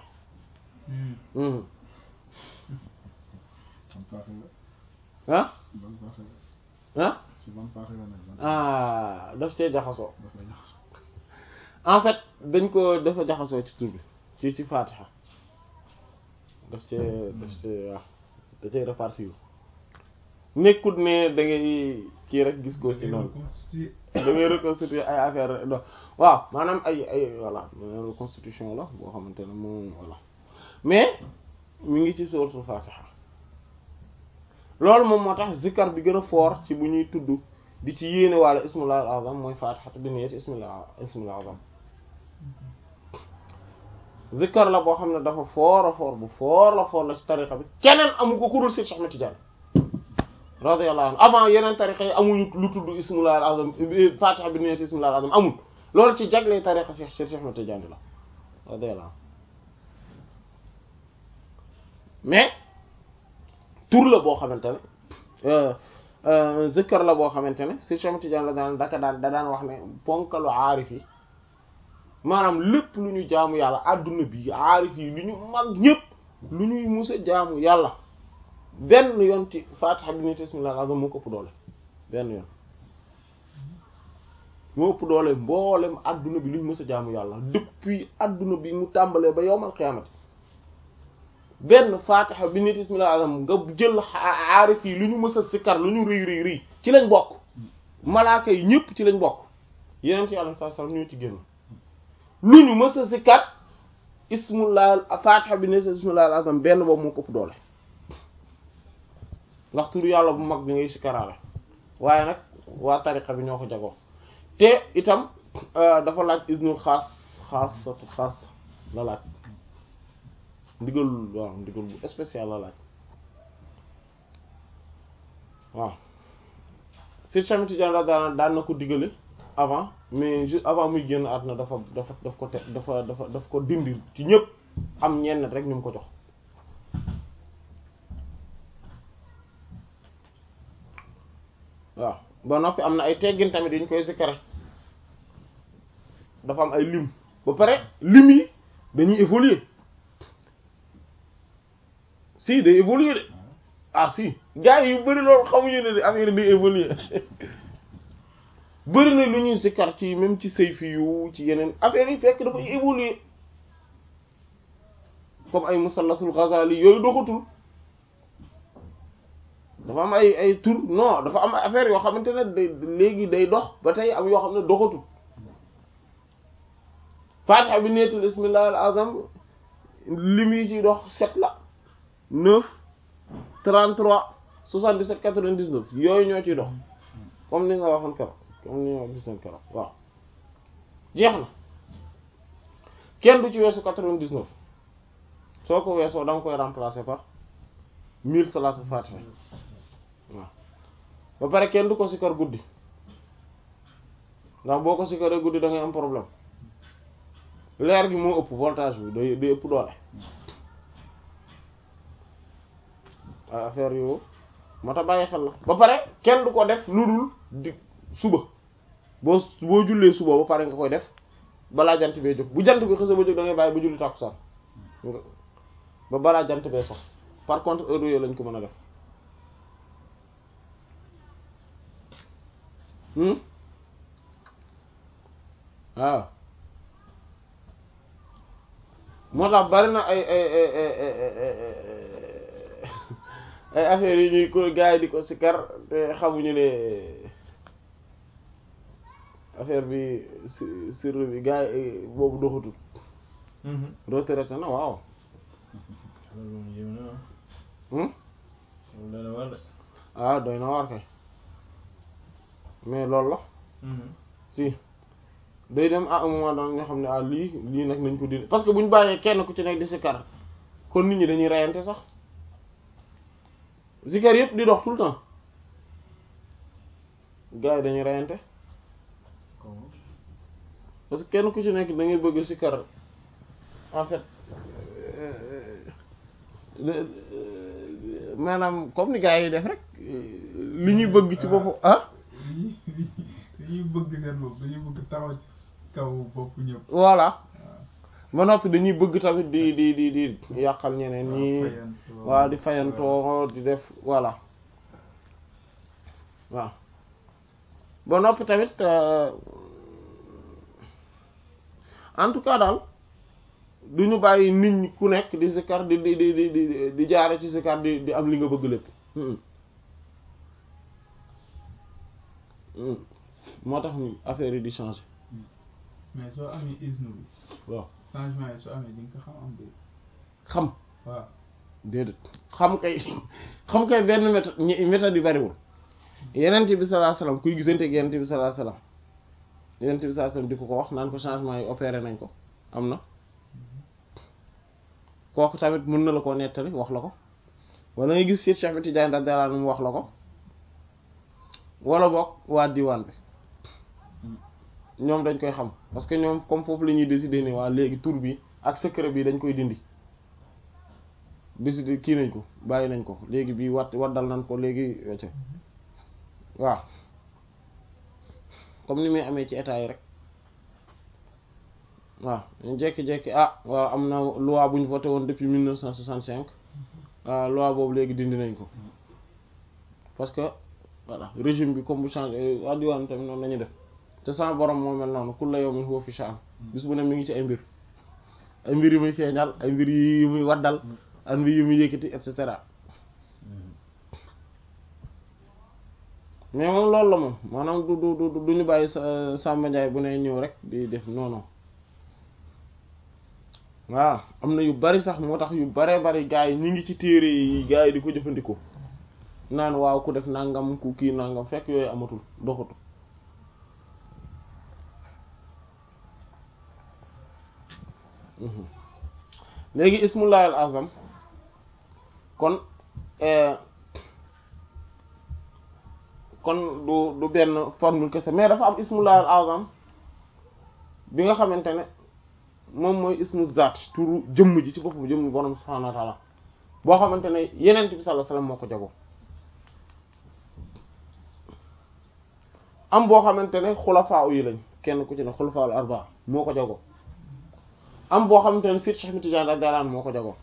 ah ah ah daf cee jaxasoo en fait dañ ko dafa jaxasoo ci tur bi ci ci fatiha daf cee daf cee waaw da cee répartir nekkut ne da ngay kii rek gis ko ci noonu da ngay reconstituer ay affaire do waaw maanaam ay ay voilà reconstitution la boo xamante ne moom voilà mais mi ngi ci suratul fatiha loolu moom moo tax zikkar bi gën a fort ci bu ñuy tudd di ci yéene wàlla ismullah al azam mooy fatihatu bi niyyati ismillah ismillah azam zikkar la boo xam ne dafa fort a fort bu fort la fort la ci tariqa bi keneen amu ko kurul si Cheikh Ahmed Tidiane radiyallahu anhu avant yeneen tariqa yi amuñu lu tudd ismullah al azam fatiha bi niyyati ismillah al azam amul loolu ci jagle tariqa Cheikh Cheikh Ahmed Tidiane la radiyallahu anhu mais tur la boo xamante ne zikkar la boo xamante ne si Cheikh Tidiane la daan daka daan da daan wax ne ponkalu aarif yi maanaam lépp lu ñu jaamu yàlla adduna bi aarif yi lu ñu mag ñëpp lu ñuy musa jaamu yàlla benn yoon ci fatiha bi nit bismillahil azam moo ko ëpp doole benn yoon moo ëpp doole mboolem adduna bi lu ñu mës a jaamu yàlla depuis adduna bi mu tàmbalee ba yowmal xiyaamati benn fatiha bi nit bismillahil azam nga jël aarif yi lu ñu mës a sikkar lu ñu rëy rëy rëy ci lañ bokk malaaka yi ñëpp ci lañ bokk yeneen ci yàlla saa sallam ñoo ci génn lu ñu mës a sikkar ismullah fatiha bi nit bismillahil azam benn boobu moo ko ëpp doole ndax tur yàlla bu mag bi ngay sikkaraale waaye nag waa tariqa bi ñoo ko jagoo te itam dafa laaj isnul xaas xaas xaas la laaj ndigal waaw ndigal bu spécial la laaj waaw si Cheikh Tidiane daan daan na ko digale avant mais juste avant muy génn àdduna dafa dafa daf ko te dafa dafa daf ko dindi ci ñëpp am ñenn rek ñu mu ko jox waaw ba noppi am na ay teggin tamit yu ñu koy sikkare dafa am ay lim ba pare lim yi dañuy évoluer si day évoluer de ah si gars yi yu bëri loolu xamuñu ne de affaire day évoluer bëri na lu ñuy sikkar ci même ci sayfi yu ci yeneen affaire yi fekk dafay évoluer comme ay musallasul Ghazali yooyu doxatul dafa am ay ay tur non dafa am affaire yoo xamante ne day léegi day dox ba tey am yoo xam ne doxatul fatiha bi neetul bismillahil azam lim yi ci dox sept la neuf trente-trois soixante-dix-sept quatre-vingt-dix-neuf yooyu ñoo ciy dox comme ni nga waxoon keroog comme ni nga wax gis nañ keroog waaw jeex na kenn du ci weesu quatre-vingt-dix-neuf soo ko weesoo da nga koy remplacer par mille salaatul fatiha waaw ba pare kenn du ko sikkar guddi ndax boo ko sikkaree guddi da ngay am problème leer gi moo ëpp voltage bi day day ëpp doole ay affaire yu moo tax bàyyi xel la ba pare kenn du ko def lu dul di suba boo boo jullee suba ba pare nga koy def balaa jant bee jóg bu jant bi xësa ba jóg da ngay bàyyi ba julli tàkkusaan nga ba balaa jant bee sox par contre heure yooyu lañ ko mën a def waaw moo tax bari na ay ay ay ay affaires yi ñuy ko gars yi di ko sikar te xamuñu ne affaire bi sir bi gars yi boobu doxatul retraité na waaw ah doy na waar kay mais loolu la si day dem à un moment donné nga xam ne ah lii lii nag nañ ko dindi parce que bu ñu bàyyee kenn ku ci nekk di sikar kon nit ñi dañuy reyante sax sikar yëpp di dox tout le temps gars yi dañuy reyante parce que kenn ku ci nekk da ngay bëgg sikar en fait maanaam comme ni gars yi def rek li ñuy bëgg ci bopp ah. dañuy bëgg seen bopp dañuy bëgg taxaw ci kaw bopp ñëpp. voilà ba noppi dañuy bëgg tamit di di di di yàqal ñeneen ñi waaw di fayantoo di def voilà waaw ba noppi tamit en tout cas daal. du ñu bàyyi nit ñi ku nekk di sikar di di di di di jaare ci sikar di di am li nga bëgg lépp moo tax ni affaire yi di changer. mais soo amee isnu bi. waaw changement yi soo amee di nga ko xam am déet. xam. waaw déedéet xam kay xam kay benn méthode ñi méthode yi bariwul yenent bi sallallahu alayhi wasallam kuy gisante ak yenent bi sallallahu alayhi wasallam yenent bi sallallahu alayhi wasallam di ko ko wax naan ko changement yi opéré nañ ko am na. kooku tamit mën na la koo nettali wax la ko wala nga gis Cheikh Ahmed Tidiane radiyallahu anhu mu wax la ko wala boog waa diwaan bi ñoom dañ koy xam parce que ñoom comme foofu la ñuy décider ni waa léegi tur bi ak secret bi dañ koy dindi décider kii nañ ko bàyyi nañ ko léegi bii wat waddal nañ ko léegi wecce waaw comme ni muy amee ci état yi rek waaw ñu jékki-jékki ah waaw am na loi bu ñu voté woon depuis mille neuf cent soixante-cinq ah loi boobu léegi dindi nañ ko parce que voilà régime bi comme bu changé waa diwaan tamit noonu la ñuy def te sama borom moo mel noonu kulla yawmin huwa fi sha'n bis bu ne mi ngi ci ay mbir ay mbir yu muy feeñal ay mbir yu muy waddal ay mbir yu muy yëkkati et cetera mais moom loolu la moom maanaam du du du du ñu bàyyi sa Samba Ndiaye bu ne ñëw rek di def non non waaw am na yu bari sax moo tax yu baree bari gars yi ñi ngi ci téere yi gars yi di ko jëfandikoo naan waaw ku def nangam ku kii nangam fekk yooyu amatul doxatu léegi ismullahi al azam kon kon du du benn formule kese mais dafa am ismullahi al azam bi nga xamante ne moom mooy ismu zaat turu jëmm ji ci boppam jëmm borom subhanahu wa ta'ala boo xamante ne yenent bi sallallahu alayhi wasallam moo ko jagoo am boo xamante ne xulafaa yi lañ kenn ku ci ne xulafaa al arba moo ko jagoo am boo xamante ne Cheikh Ahmed Tidiane radiyallahu anhu moo ko jagoo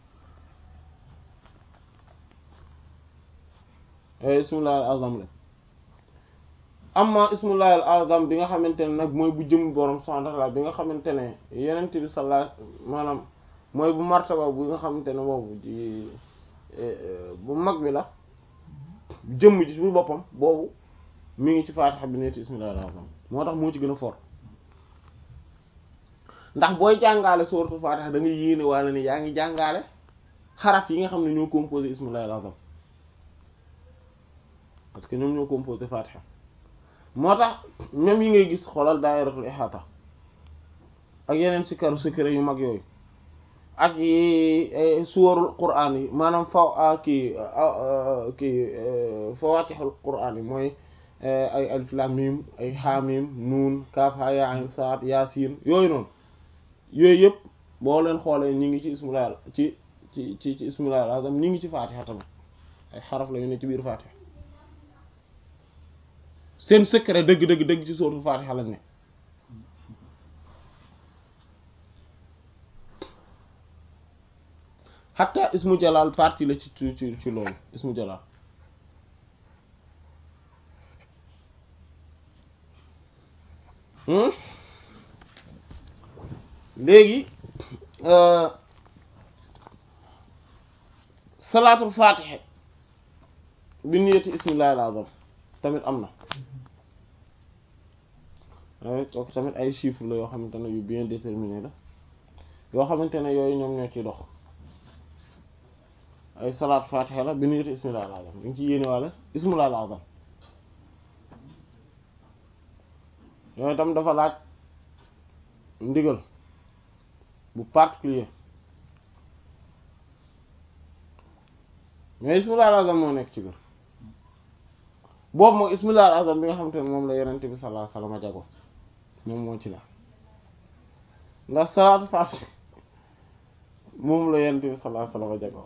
ismullahi al azam la amma ismullahi al azam bi nga xamante ne nag mooy bu jëm borom subhanahu wa ta'ala bi nga xamante ne yenent bi sallallahu maanaam mooy bu martaba bu nga xamante ne boobu ji bu mag bi la jëmm ji bu boppam boobu mi ngi ci faatixa bi neeti ismullahi al azam moo tax moo ci gën a fort ndax booy jàngaale suratul faatixa da nga yéene wala ni yaa ngi jàngaale xaraf yi nga xam ne ñoo composé ismullahi al azam parce que ñoom ñoo composé faatixa moo tax même yi ngay gis xoolal daayiratul ihaata ak yeneen sikaru secret yu mag yooyu ak yi suwarul qur'aan yi maanaam fa kii kii fawaatixul qur'aan yi mooy ay alif lam mim ay xaamim nuun kaaf haa yaa ayn saad yaasiin yooyu noonu yooyu yëpp boo leen xoolee ñi ngi ci ismullahi ci ci ci ci ismullahi al azam ñi ngi ci faatixa tamit ay xaraf la yu ne ci biir faatixa seen secret dëgg dëgg dëgg ci sóotu faatixa lañ ne xatta ismu jalal partie la ci ci ci loolu ismu jalal léegi salaatul faatixe bi niyati ismillahi al azam tamit am na kooku tamit ay chiffres la yoo xamante ne yu bien déterminé la yoo xamante ne yooyu ñoom ñoo ciy dox ay salaat fatiha la bi niyati ismillahi al azam dañ ci yéene wàlla ismillahi al azam yooyu tam dafa laaj ndigal bu particulier mais ismillahi al azam moo nekk ci biir boobu moom ismillahi al azam bi nga xamante ne moom la yonent bi sallallahu alayhi wasallam jago moom moo ci la ndax salaatu faatiha moom la yonent bi sallallahu alayhi wasallam jago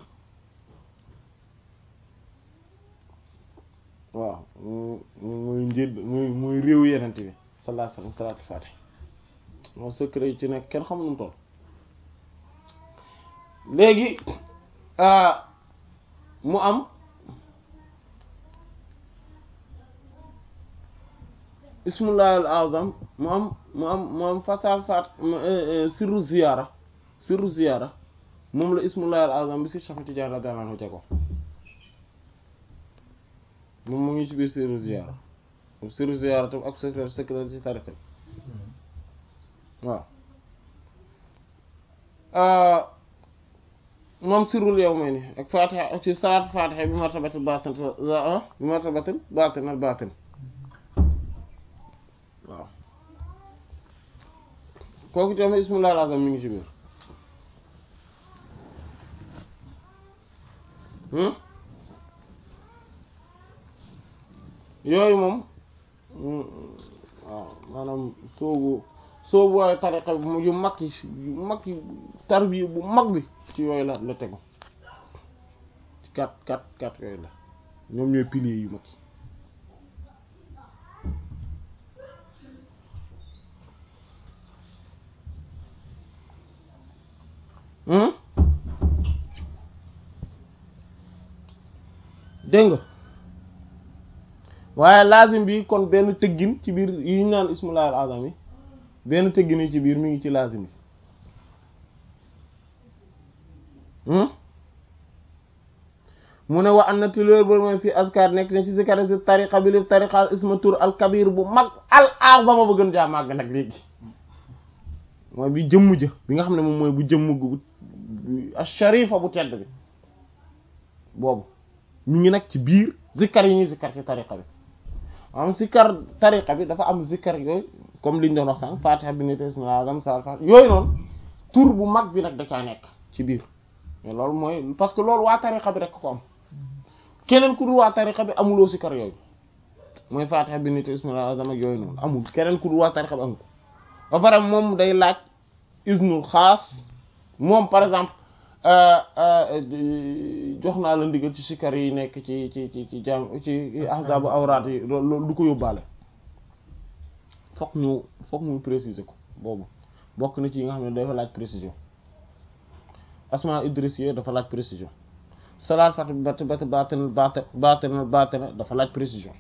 waaw muy njëdd muy muy réew yonent bi sallallahu alayhi wasallam salaatu faatiha moom secret yi ci nekk kenn xamul nu mu toll léegi mu am ismullahi al azam mu am mu am mu am fasal fat sirru ziyaara sirru ziyaara moom la ismullahi al azam bi si Cheikh Tidiane radiyallahu anhu jago moom mu ngi ci biir sirru ziyaara sirru ziyaara tam ak secret secret ci tariqa waaw moom sirrul yawmayni ak fatiha ak ci salaat fatiha bi martabatil batin bi martabatil batin al batin waaw kooku tamit ismullahi al azam mi ngi ci biir yooyu moom waaw maanaam soobu soobu waaye tariqa yu mag yi yu mag yi tarbiya bu mag bi ci yooyu la la tegu ci kat kat kat yooyu la ñoom ñooy piliers yu mag yi hmm dégg nga waaye lazim bi kon benn tëggin ci biir yi ñu naan ismullahi al azam yi benn tëggin yi ci biir mi ngi ci lazim bi hmm mu ne wa an na tilóor bor mooy fii askar nekk ne ci zikar si tariqa bi li tariqa al isma tur al kabir bu mag al azama ba gën jaa màgg nag léegi mooy bi jëmm jë bi nga xam ne moom mooy bu jëmm gu al sharifa bu tedd bi boobu ñu ngi nag ci biir zikkar yi ñuy zikkar ci tariqa bi am zikkar tariqa bi dafa am zikkar yooyu comme liñ doon wax sànq fatiha bi nit ismil azam sal fatiha yooyu noonu tur bu mag bi nag da caa nekk ci biir mais loolu mooy parce que loolu waa tariqa bi rek ko am keneen ku dul waa tariqa bi amuloo zikkar yooyu mooy fatiha bi nit ismil azam ak yooyu noonu amul keneen ku dul waa tariqa bi amul ba pare moom day laaj isnul xaas moom par exemple jox naa la ndigal ci sikar yi nekk ci ci ci ci jàng ci ahzabu awraat yi loolu du ko yóbbaale fokk ñu fokk ñu préciser ko boobu bokk na ci yi nga xam ne dafa laaj précision asma idrisiye dafa laaj précision salaat fat bat bat baten bat baten baten dafa laaj précision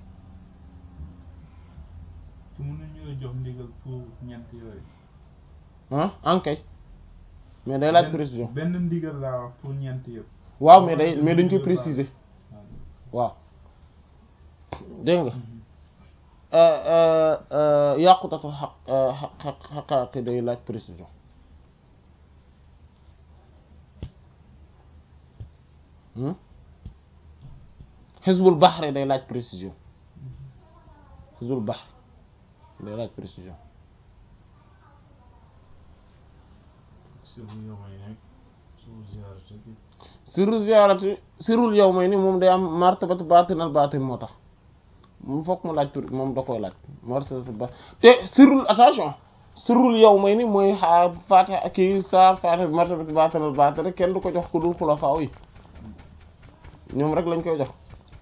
te mën nañu jox ndigal pour ñeent yooyu ah ankay mais day laaj benn- précision benn ndigal laa wax pour ñeent yëpp waaw mais day mais dañ koy préciser waaw dégg nga yàqutatul xaq xaq xaqaaqi day laaj précision hmm xisbul baxri day laaj précision xisbul baxri day laaj précision sirru yow may nekk suuf ziyaarate bi sirru ziyaarati sirrul yow may ni moom day am martabatu baatinal baatin moo tax moom fokk mu laaj tur moom da koy laaj martabatu baatin te sirrul attention sirrul yow may ni mooy xaa faatiha kii saar faatiha bi martabatu baatinal baatin rek kenn du ko jox ku dul xulafaa yi ñoom rek lañ koy jox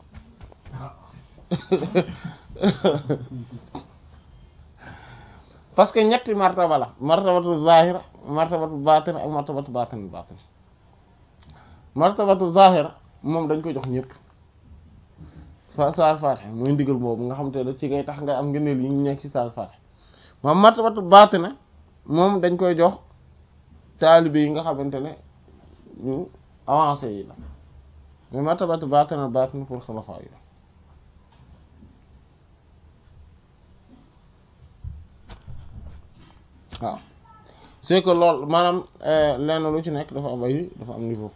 parce que ñetti martaba la martabatu zahira martabatu baatin ak martabatu baatin baatin martabatu zahira moom dañ koy jox ñëpp fa saar faatiha mooy ndigal boobu nga xam te ne ci ngay tax nga am ngëneel yi ñu nekk ci saar faatiha moom martabatu baatina moom dañ koy jox taalibe yi nga xamante ne ñu avancé yi la mais martabatu baatina baatina pour xulafa yi la waaw c'est que loolu maanaam lenn lu ci nekk dafa am ay dafa am niveau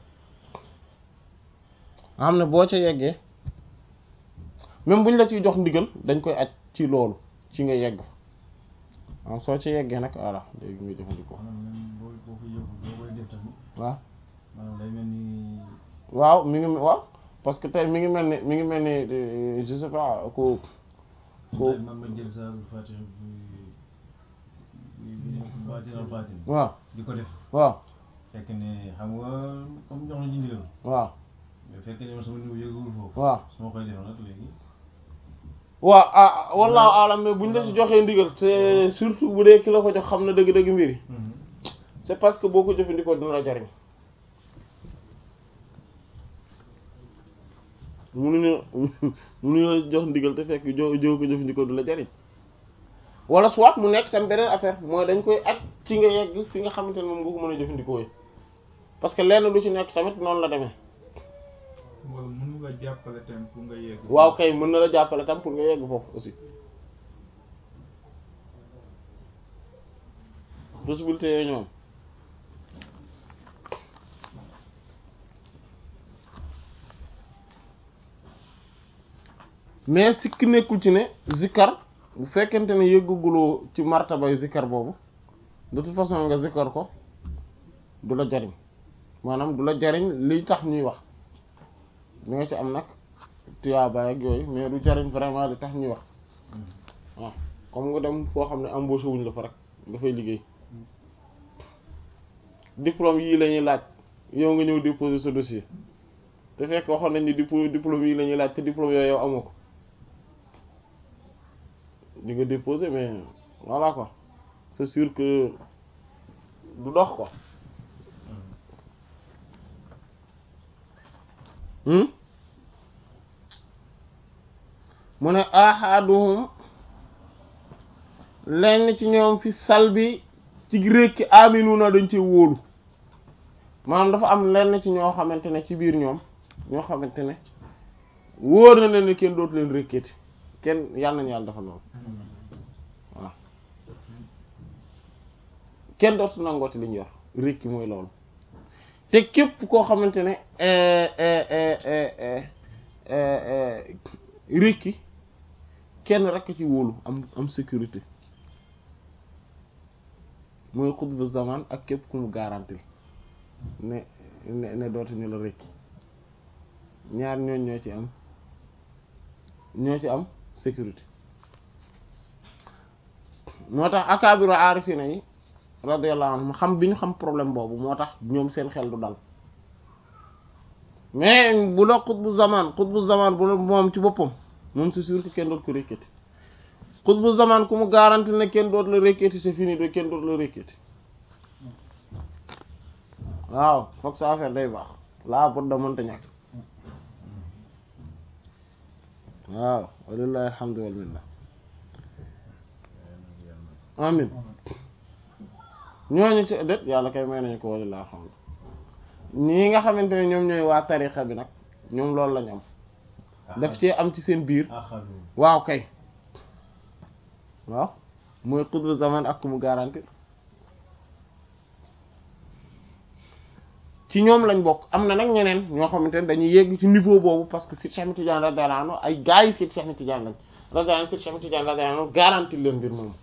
nga xam ne boo ca yeggee même buñ la ciy jox ndigal dañ koy aj ci loolu ci nga yegg fa waaw soo ca yeggee nag voilà léegi nga jëfandikoo maanaam même boo boo ko yóbbu boo koy def tamit waaw maanaam day mel ni waaw mi ngi waaw parce que tey mi ngi mel ni mi ngi mel ni euh, je sais pas ku ku tey man ma jël sa Fatiha bi bi bi baatinal baatin waaw di ko def waaw fekk ne xam nga comme jox na ci ndigal waaw mais fekk ne man sama niveau yëgul foofu waaw su ma koy def nag léegi waaw ah wallahu alam mais buñ la si joxee ndigal c'est surtout bu dee ki la ko jox xam na dëgg-dëgg mbir yi c'est parce que boo ko jëfandikoo dina la jariñ munuñu munuñu la jox ndigal te fekk jo joo ko jëfandikoo du la jariñ wala soit mu nekk tam beneen affaire mooy dañ koy aj ci nga yegg fi nga xamante ne moom nga ko mën a jëfandikoo yi parce que lenn lu ci nekk tamit noonu la demee wala mën nga jàppale tamit pour nga yegg waaw kay mën na la jàppale tam pour nga yegg foofu aussi possibilité yooyu ñoom mais sikki nekkul ci ne zikkar bu fekkente ne yëggaguloo ci martabay zikkar boobu de toute façon nga zikkar ko du la jariñ maanaam du la jariñ liy tax ñuy wax li nga ci am nag tuyaabaay ak yooyu mais du jariñ vraiment li tax ñuy wax waaw comme nga dem foo xam ne embauché wuñ la fa rek nga fay liggéey diplôme yii la ñuy laaj yow nga ñëw déposer sa dossier te fekk waxoon nañ ni diplôme diplôme yii la ñuy laaj te diplôme yooyu yow amoo ko di nga déposer mais voilà quoi c'est sûr que du dox quoi hmm mu ne ahaduhum lenn ci ñoom fi salbi ci rékki aminuna dañ ci wóolu maanaam dafa am lenn ci ñoo xamante ne ci biir ñoom ñoo xamante ne wóor na leen ne kenn dootu leen rékkeeti kenn yàlla nañu yàlla dafa loolu waaw kenn dootu nangooti li ñu yor rékki mooy loolu te képp koo xamante ne rékki kenn rekk ci wóolu am am sécurité mooy xutbu zaman ak képp ku mu garantil ne ne ne dootuñu la rékki ñaar ñooñ ñoo ci am ñoo ci am sécurité moo tax akaabiru aarifina yi radiyallahu anhum xam bi ñu xam problème boobu moo tax ñoom seen xel du dal mais bu la xutbu zaman xutbu zaman bu la moom ci boppam moom c'est sûr que kenn doot ko rékkati xutbu zaman ku mu garanti ne kenn doot la rékkati c'est fini de kenn doot la rékkati waaw foog sa affaire day baax laa bot da mënta ñàkk waaw walillahi alhamdu wal minna amin ñooñu ci det yàlla kay may nañu ko walillahi alhamdu ñii nga xamante ne ñoom ñooy waa tarixa bi nag ñoom loolu lañu am daf cee am ci seen biir waaw kay waaw mooy xutbu zaman ak ku mu garanti ci ñoom lañ bokk am na nag ñeneen ñoo xamante ne dañuy yegg ci niveau boobu parce que Seydi Cheikh Ahmed Tidiane radiyallahu anhu ay gars yi Seydi Cheikh Ahmed Tidiane lañ radiyallahu anhu Seydi Cheikh Ahmed Tidiane radiyallahu anhu garanti leen mbir moomu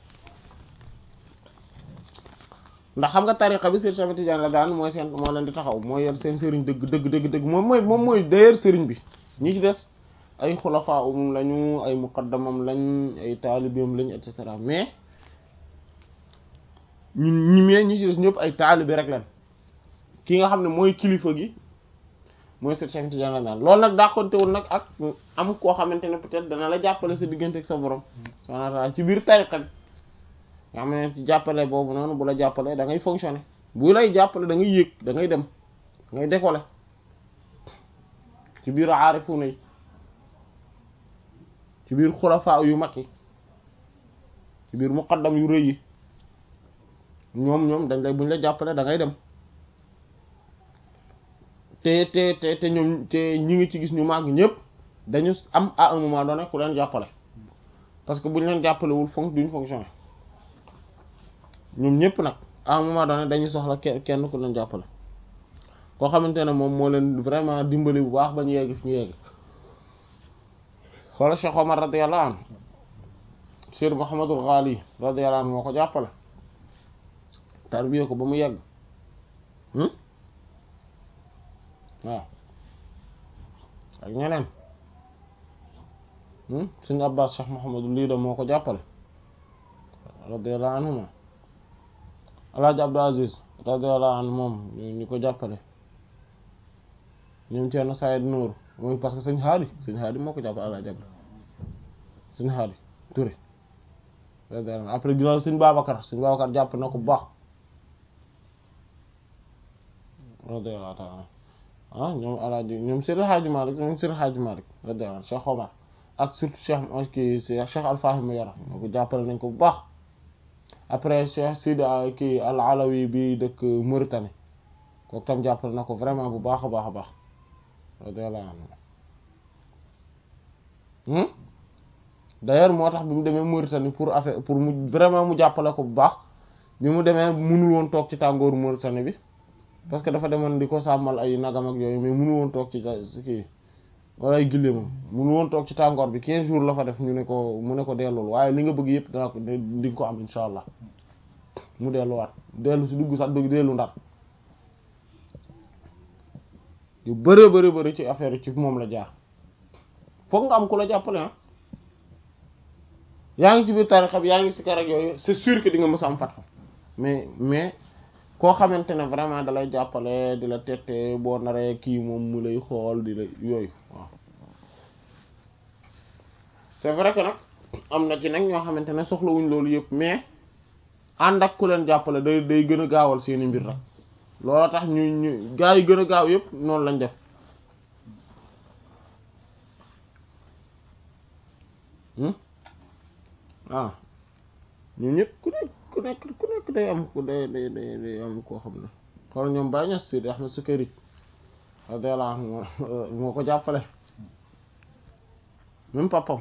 ndax xam nga tariqa bi Seydi Cheikh Ahmed Tidiane radiyallahu anhu mooy seen moo leen di taxaw mooy yor seen sëriñ dëgg dëgg dëgg dëgg moom mooy moom mooy d'ailleurs sëriñ bi ñi ci des ay xulafa umum lañu ay muqaddamam lañ ay taalibeem lañ et cetera mais ñun ñi mee ñi ci des ñëpp ay taalibe rek lañ ki nga xam ne mooy kilifa gi mooy Seydi Cheikh Ahmed Tidiane radiyallahu anhu loolu nag dàqontewul nag ak am koo xamante ne peut-être dana la jàppale sa diggante ak sa borom subhanahu wa ta'ala ci biir tariqa bi nga xam ne ci jàppale boobu noonu bu la jàppale da ngay fonctionner bu lay jàppale da ngay yéeg da ngay dem da ngay décoller ci biir aarifuna yi ci biir xulafaa yu mag yi ci biir muqaddam yu rëy yi ñoom ñoom dañ lay buñ la jàppale da ngay dem te te te te ñoom te ñi ngi ci gis ñu màgg ñëpp dañu am à un moment donné ku leen jàppale parce que buñ leen jàppalewul fonk duñ fonctionner ñoom ñëpp nag à un moment donné dañuy soxla kenn ku leen jàppale koo xamante ne moom moo leen vraiment dimbali bu baax ba ñu yegg fi ñu yegg xoola Cheikh Omar radiyallahu anhu Cheikh Mouhamadul Ghali radiyallahu anhu moo ko jàppale tarbiye ko ba mu yegg waaw ak ñeneen suñu Abbas Cheikh Mouhamadul lii da moo ko jàppale radiyallahu anhuma Alaaji Abdou Aziz radiyallahu anhu moom ñu ko jàppale ñoom Thierno Saïd Nour mooy parce que sëñ Haadi sëñ Haadi moo ko jàppale Alaaji Abdou sëñ Haadi Touré radiyallahu anhu après ginnaaw sëñ Babacar sëñ Babacar jàpp na ko bu baax radiyallahu ta'ala ah ñoom Alaaji ñoom Seydi Hadji Malick ñoom Seydi Hadji Malick radiyallahu anhu Cheikh Omar ak surtout Cheikh kii Cheikh Alfahim Yara ñoo ko jàppale nañ ko bu baax après Cheikh Sidi kii al Alawi bi dëkk Mauritanie kooku tam jàppale na ko vraiment bu baax a baax a baax radiyallahu anhu d'ailleurs moo tax bi mu demee Mauritanie pour affaire pour mu vraiment mu jàppale ko bu baax bi mu demee mënul woon toog ci tàngooru Mauritanie bi parce que dafa demoon di ko sàmmal ay nagam ak yooyu mais mënul woon toog ci kii wala ay gille moom mënul woon toog ci tàngoor bi 15 jours la fa def ñu ne ko mu ne ko dellul waaye li nga bëgg yëpp danaa ko di nga ko am insha allah mu delluwaat dellu si dugg sax dugg dellu ndar yu bëree bëri bëri ci affaire ci moom la jaar foog nga am ku la jàppale ah yaa ngi ci biir tarixa bi yaa ngi si kar ak yooyu c'est sûr que di nga mës a am fat mais mais koo xamante ne vraiment dalay jàppale di la tette boo naree kii moom mu lay xool di la yooyu waaw c'est vrai que nag am na ci nag ñoo xamante ne soxlawuñ loolu yëpp mais ànd ak ku leen jàppale day day gën a gaawal seeni mbir rek loolu tax ñu ñu gaa yi gën a gaaw yëpp noonu lañ def waaw ñu ñëpp ku nekk ku nekk ku nekk day am ku day day day day am koo xam ne xool ñoom Baye Niass Seydi Ahmed Sukayri radiyallahu anhu moo ko jàppale même papam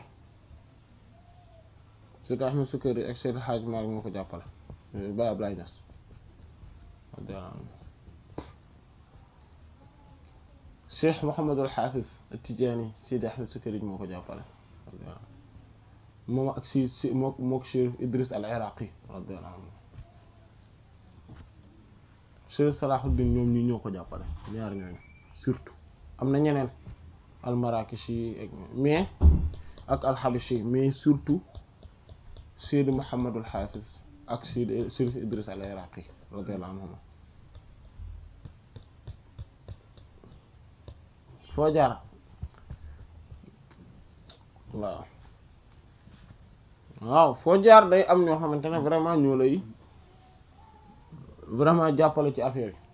Seydi Ahmed Sukayri ak Seydi Hadj Malick moo ko jàppale Baye Ablaye Niass radiyallahu anhu Cheikh Mouhamadul Hafiz At-Tidjânî Seydi Ahmed Sukayri moo ko jàppale radiyallahu anhu moom ak si si moo mook Chérif Idriss al-Iraqi radiyallahu anhu Chérif Salahuddin ñoom ñi ñoo ko jàppale ñaar ñooñu surtout am na ñeneen al-Marakishi ak mais ak al-Habashi mais surtout Seydi Mouhamadul Hafiz ak Seydi Chérif Idriss al-Iraqi radiyallahu anhuma foo jaar waaw waaw foo jaar day am ñoo xamante ne vraiment ñoo lay vraiment jàppale ci affaire yi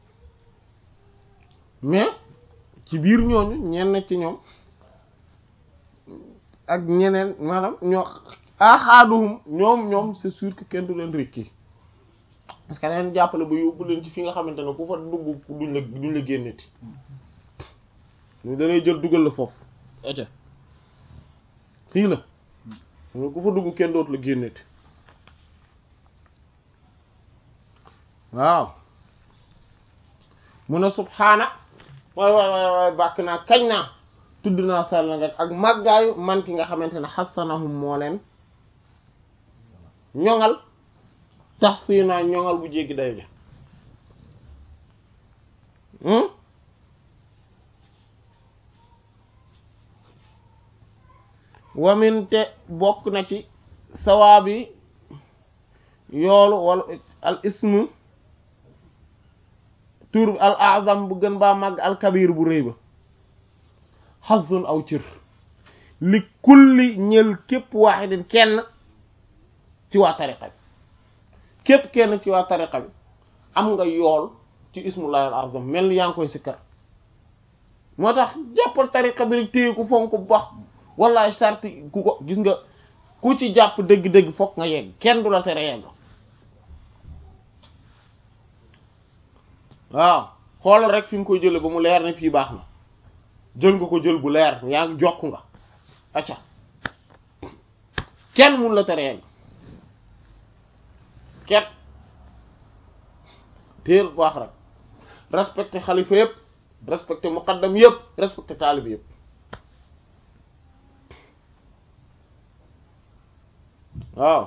mais ci biir ñooñu ñenn ci ñoom ak ñeneen maanaam ñoo axaaduhum ñoom ñoom c'est sûr que kenn du leen rekki parce que leen jàppale ba yóbbu leen ci fi nga xamante ne ku fa dugg duñ la duñ la génneti ñu danay jël dugal la foofu ete fii la ñu ku fa dugg kenn dootu la génneti waaw mu ne subhaana waay waay waay waay bàkk naa kañ naa tudd naa sell nga ak màggaayu man ki nga xamante ne xasanahum moo leen ñoŋal tax si naa ñoŋal bu jéggi day ja waminte bokk na ci sawaabi yoolu wala al ismu tur al azam bu gën baa màgg al kabir bu rëy ba xasun aw cër li kulli ñël képp waaxidin kenn ci waa tariqa bi képp kenn ci waa tariqa bi am nga yool ci ismullahi al azam mel ni yaa ngi koy sikkar moo tax jàppal tariqa bi rek téye ku fonk bu baax wallaay sarti ku ko gis nga ku ci jàpp dëgg-dëgg fokk nga yegg kenn du la tere yegg waaw xoolal rek fi nga koy jële ba mu leer ne fii baax na jël nga ko jël bu leer yaa ngi jokk nga acca kenn mun la tere yegg kenn téel baax rek respecté xalifa yëpp respecté muqaddam yëpp respecté taalib yëpp waaw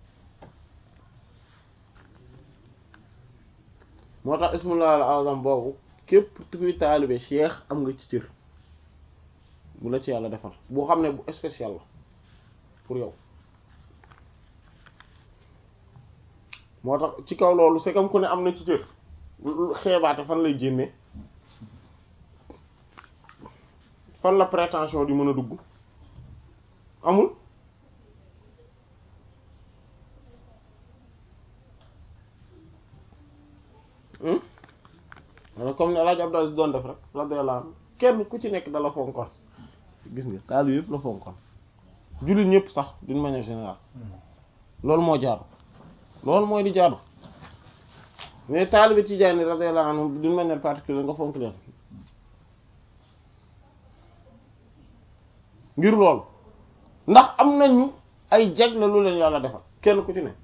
moo tax ismullah al azam boobu képp kuy taalibe cheikh am nga ci cër bu la ci yàlla defal boo xam ne bu spécial la pour yow moo tax ci kaw loolu c'est comme ku ne am na ci cër xeebaate fan lay génne fan la prétention di mën a dugg amul wala comme ne Alaaji Abdou Aziz doon def rek radiyallahu anhu kenn ku ci nekk dala fonkoon gis nga taal yëpp la fonkoon jullit ñëpp sax d'une manière générale loolu moo jaaru loolu mooy di jaaru mais taalibe Tijaani radiyallahu anhu d'une manière particulière nga fonk leen ngir loolu ndax am nañu ay jagle lu leen yàlla defal kenn ku ci ne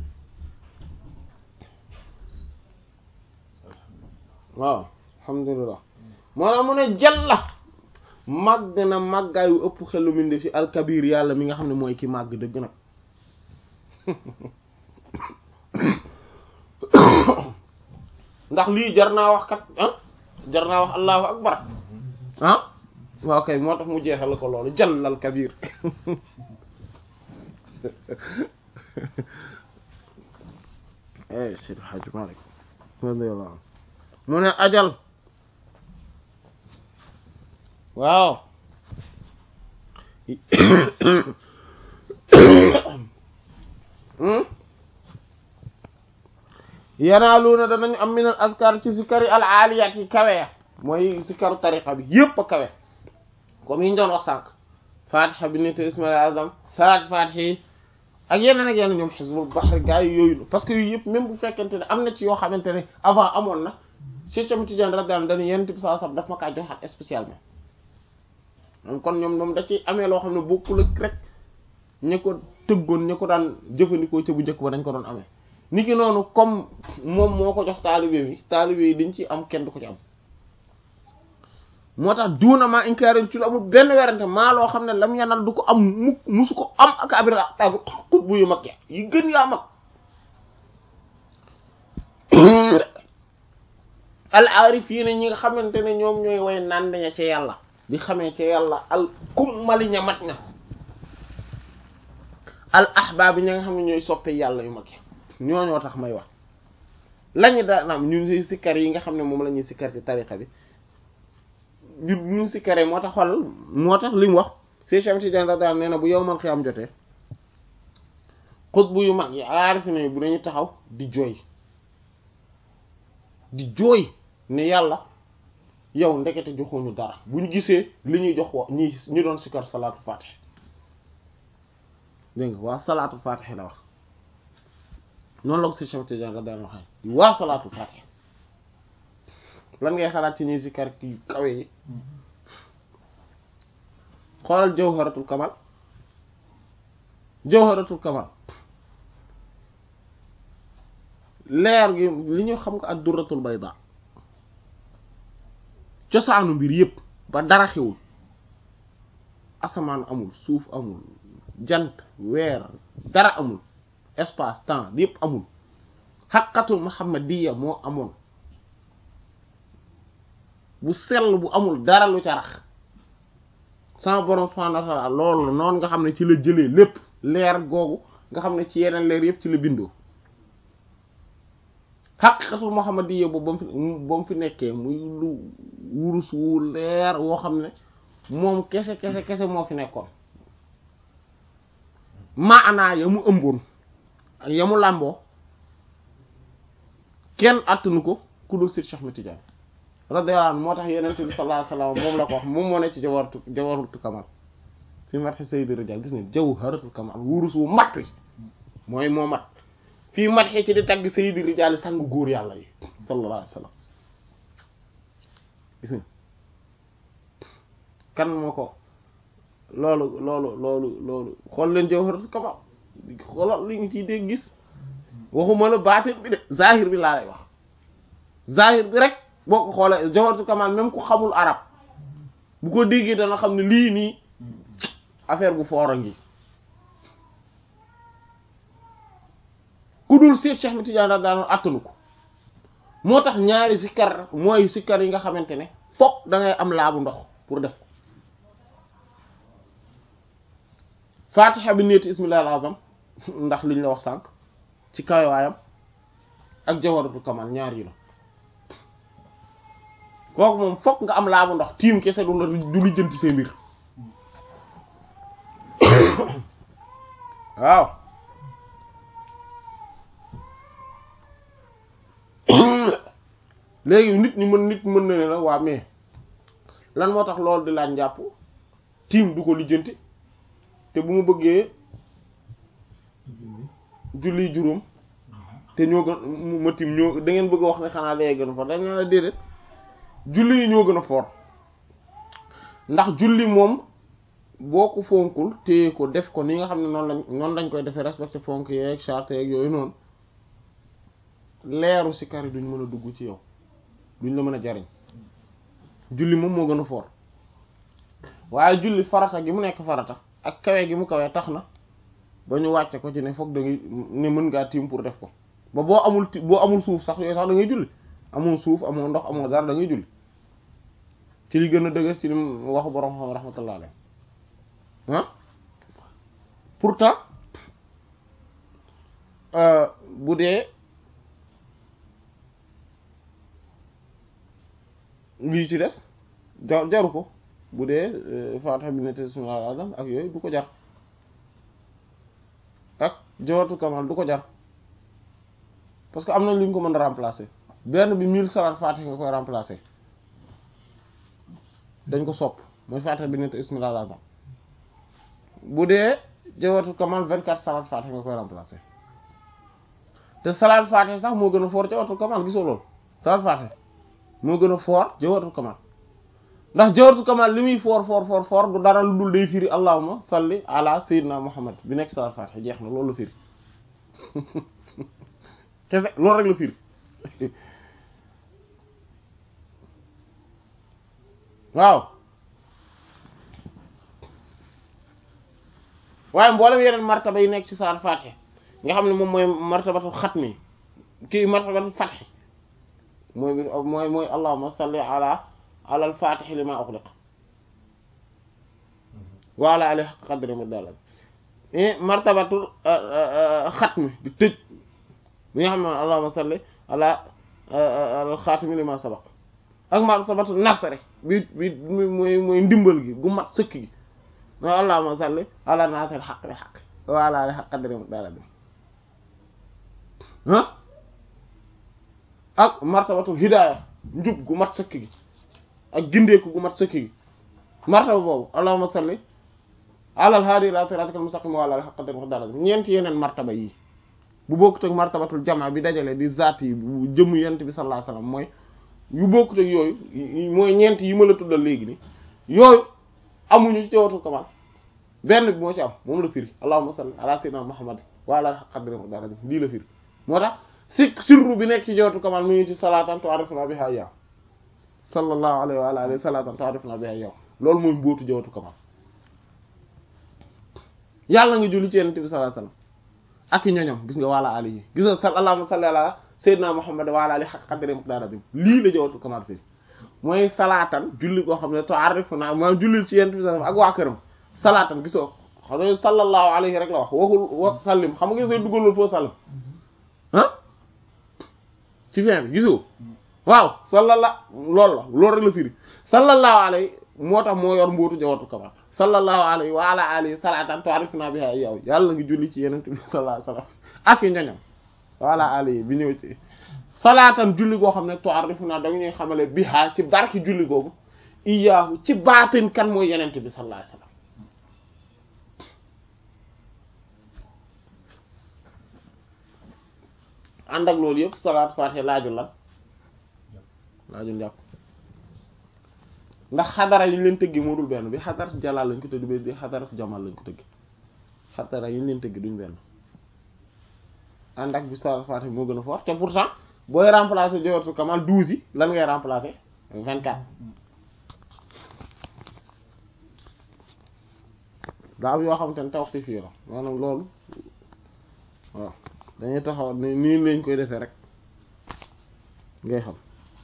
waaw alhamdulilah moo tax mu ne jalla màgg na màggaayu ëpp xelu minde fi alkabir yàlla mi nga xam ne mooy ki màgg dëgg nag ndax lii jar naa wax kat ah jar naa wax allahu akbar ah waaw kay moo tax mu jeexal ko loolu jallal kabir eh Seydi Hadji Malick radiyallahu anhu mu ne ajal waaw yanaaluuna danañu am minal askar ci sikari al aliyat yi kawe ya mooy sikaru tariqa bi yépp a kawe comme yi ñu doon wax sànq fatiha bi nit ismail azam salaat fatiha yi ak yeneen ak yeneen ñoom xisbul baxri gaa yi yooyu parce que yooyu yëpp même bu fekkente ne am na ci yoo xamante ne avant amoon na Cheikh Ahmed Tidiane radiyallahu anhu dañu yenn bi saa daf ma kaa joxaat spécialement kon ñoom ñoom da ci amee loo xam ne bokkul ak rek ñi ko tëggoon ñi ko daan jëfandikoo ca bu njëkk ba dañ ko doon amee ni ki noonu comme moom moo ko jox taalibe bi taalibe yi dañ ci am kenn du ko ci am moo tax duuna maa inkaaril ci lu amul benn werante maa loo xam ne lam yanal du ko am mu musu ko am ak abira tabi xutbu yu mag ya yi gën yaa mag al aarifiina ñi nga xamante ne ñoom ñooy way naan ña ca yàlla di xamee ca yàlla al kummali ña mat na al ahbaab ña nga xam ne ñooy soppe yàlla yu mag yi ñooñoo tax may wax lañu daan am ñun sikkar yi nga xam ne moom la ñuy sikkar ci tariqa bi ñu ñu sikkaree moo tax xol moo tax li mu wax si Cheikh Tidiane radiyallahu nee na bu yowmal xiyaam jotee xutbu yu mag yi aarif ne bu dañu taxaw di jooy di jooy ne yàlla yow ndekete joxuñu dara bu ñu gisee li ñuy jox wa ñi ñu doon sikkar salaatu fatih dégg nga waa salaatu fatih la wax noonu la ko si Cheikh Tidiane radiyallahu waxee waa salaatu fatih lan ngay xalaat ci ñuy sikkar yu kawe yi xoolal jawharatul kamal jawharatul kamal leer gi li ñu xam nga ak durratul bayda cosaanu mbir yépp ba dara xewul asamaan amul suuf amul jant weer dara amul espace temps yépp amul xaqatul muhammadiya moo amoon bu sell bu amul dara lu ca rax sama borom subhanahu wa ta'ala loolu noonu nga xam ne ci la jëlee lépp leer googu nga xam ne ci yeneen leer yépp ci la bindoo xaqiqatul muhammadiyya boobu ba mu fi ba mu fi nekkee muy lu wurus wu leer woo xam ne moom kese kese kese moo fi nekkoon maanaa ya mu ëmboon ak ya mu làmboo kenn attanu ko ku dul Seydi Cheikh Ahmed Tidiane radiyallahu anhu moo tax yenente bi sallallahu alayhi wasallam moom la ko wax moom moo ne ci jawaratu jawaratul kamal fi mat sayyid rijal gis ne jawharatul kamal wurus wu mat wi mooy moo mat fii mat xee ci di tagg sayyid rijal sang góor yàlla yi sallallahu alayhi wasallam gis nga kan moo ko loolu loolu loolu loolu xool leen jawharatul kamal xoolal li ñu ciy dégg gis waxuma la baatin bi de zahir bi laa lay wax zahir bi rek boo ko xoolee jawharatul kamal même ku xamul arab bu ko déggee dana xam ne lii nii affaire bu foor a ngi ku dul Seex Cheikh Ahmed Tidiane radiyallahu anhu attanu ko moo tax ñaari sikkar mooy sikkar yi nga xamante ne fokk da ngay am laabu ndox pour def ko fatiha bi neeti ismillahil azam ndax liñ la wax sànq ci kawaayam ak jawharatul kamal ñaar yi la kooku moom fokk nga am laabu ndox tiim kese du la du li jënti seen mbir waaw léegi nit ñi mën nit mën na ne la waa mais lan moo tax loolu di laaj njàpp tiim du ko lijjanti te bu ma bëggee julli juróom te ñoo gën ma tiim ñoo da ngeen bëgg a wax ne xanaa lee gën a fort dañ la déedéet julli yi ñoo gën a fort ndax julli moom boo ko fonkul téye ko def ko ni nga xam ne noonu lañ noonu lañ koy defee respecté fonk yeeg charte yeeg yooyu noonu leeru si kari duñ mën a dugg ci yow duñ la mën a jariñ julli moom moo gën a fort waaye julli farata gi mu nekk farata ak kawe gi mu kawee tax na ba ñu wàcce ko ci ne foog da ngay ne mën ngaa tiim pour def ko ba boo amul ti boo amul suuf sax yooyu sax da ngay julli amoo suuf amoo ndox amoo dara da ngay julli ci li gën a dëgër ci li waxu borom xam rahmatullah alayhi ah pourtant bu dee lii ci des jar jaru ko bu dee Fatiha bi nekk bismillahil azam ak yooyu du ko jar ak jawatu kamal du ko jar parce que am na lu ñu ko mën a remplacer benn bi mille salaat Fatiha nga koy remplacer dañ ko sopp mooy Fatiha bi nekk bismillahil azam bu dee jawharatul kamal vingt-quatre salaat fatiha nga koy remplacer te salaat fatiha sax moo gën a fort jawharatul kamal gisoo loolu salaat fatiha moo gën a fort jawharatul kamal ndax jawharatul kamal li muy fort fort fort fort du dara lu dul day firi allahumma salli ala sayyidina muhammad bi nekk salaat fatiha jeex na loolu la firi kese loolu rek la firi waaw waaye mboolem yeneen martaba yi nekk ci salaat fatiha nga xam ne moom mooy martabatu xatmi kii martabatu fatxi mooy mooy mooy allahumma salli ala ala al-fatih lima ughliq wa ala alihi haqqa qadri miqdar martabatul xatmi di tëj bi nga xam ne allahumma salli ala al-xaatimi lima sabaq ak martabatu nasri bi bi mooy mooy ndimbal gi gu mat sëkk gi mooy allahumma salli ala nasir haqq bil haqq wa ala alihi haqqa qadri miqdar ah ak martabatul hidaaya njub gu mat sëkk gi ak gindeeku gu mat sëkk gi martaba boobu allahumma salli ala al-haadi ila siraatikal mustaqim wa ala alihi haqqa qadrihi miqdaarihi ñeenti yeneen martaba yi bu bokkut ak martabatul jamaa bi dajale di zaat yi bu jëmm yent bi sallallahu alayhi wasallam mooy yu bokkut ak yooyu mooy ñeent yi ma la tuddal léegi ni yooyu amuñu ci jawharatul kamal benn bi moo ci am moom la firi allahumma salli ala sayyidina muhammad wa ala alihi haqqa qadrihi miqdaarihi lii la firi moo tax si sirru bi nekk ci jawharatul kamal mu ngi ci salaatan tu'arrifuna biha iyyahu sallallahu alayhi wa alihi salatan ta'rifuna biha yow loolu mooy mbóotu jawharatul kamal yàlla nga julli ci yonent bi sallallahu alayhi wasallam ak i ñoñom gis nga wala ali yi gis nga sal allahumma salli ala sayyidina muhammad wa ala alihi haqqa qadri miqdarihi lii la jawharatul kamal fii mooy salaatan julli koo xam ne ta'rifuna maanaam julli ci yonent bi sallallahu ak waa këram salaatan gisoo xam ne sallallahu alayhi rek la wax waxul wa sallim xam nga gisoo dugalul foo sallim ah ci fin bi gisoo waaw sallalla loolu la loolu rek la firi sallallahu alayhi moo tax moo yor mbootu jawharatul kamal sallallahu alayhi wa ala alihi salatan tu'arifuna biha yow yàlla ngi julli ci yenent bi sallallahu alayhi wasallam ak i ñoñam wa ala alihi bi ñëw ci salatan julli goo xam ne tu'arifuna da ñuy xamale biha ci barki julli googu iyaahu ci baatin kan mooy yenent bi sallallahu alayhi wasallam ànd ak loolu yëpp salaat fatiha laajul lan laajul njàpp ndax xadara yi ñu leen tëggi moo dul benn bi xadarat jalaal lañ ko tëgg bi xadarat jamal lañ ko tëgg xadara yi ñu leen tëggi duñ benn ànd ak bi salaat fatiha moo gën a fort te pourtant booy remplacer jawharatul kamal douze yi lan ngay remplacer vingt quatre daa am yoo xamante ne taw si fii la maanaam loolu waaw dañuy taxaw ni nii lañ koy defee rek ngay xam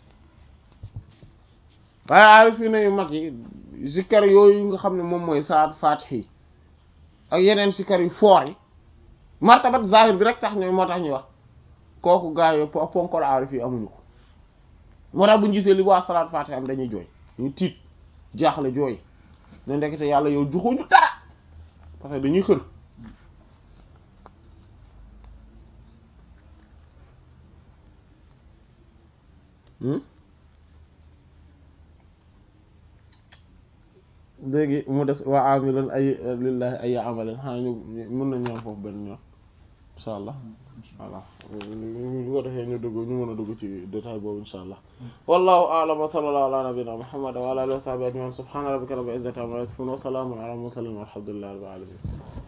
waaye aarifina yu mag yi zikkar yooyu nga xam ne moom mooy saat faatihi ak yeneen zikkar yu foor yi martabat zahir bi rek tax ñooy moo tax ñuy wax kooku gaa yi ponkol aarif yi amuñu ko moo tax bu ñu gisee li waa salaat faatihi am dañuy jooy ñu tiit jaaxle jooy ne ndekete yàlla yow juxuñu dara parce que dañuy xër léegi mu des waa amilan ay lillahi ay amalan xanaa ñu mën nañ ñoom foofu benn ñoom insha allah voilà ñu ko defee ñu dugg ñu mën a dugg ci détail boobu insha allah wallahu a'lam wa sallallahu ala nabiyyina muhammad wa ala alihi wa sahbihi ajma'in subhana rabbika rabbil izzati amma yasifun wa salamun ala mursalin walhamdulillahi rabbil alamin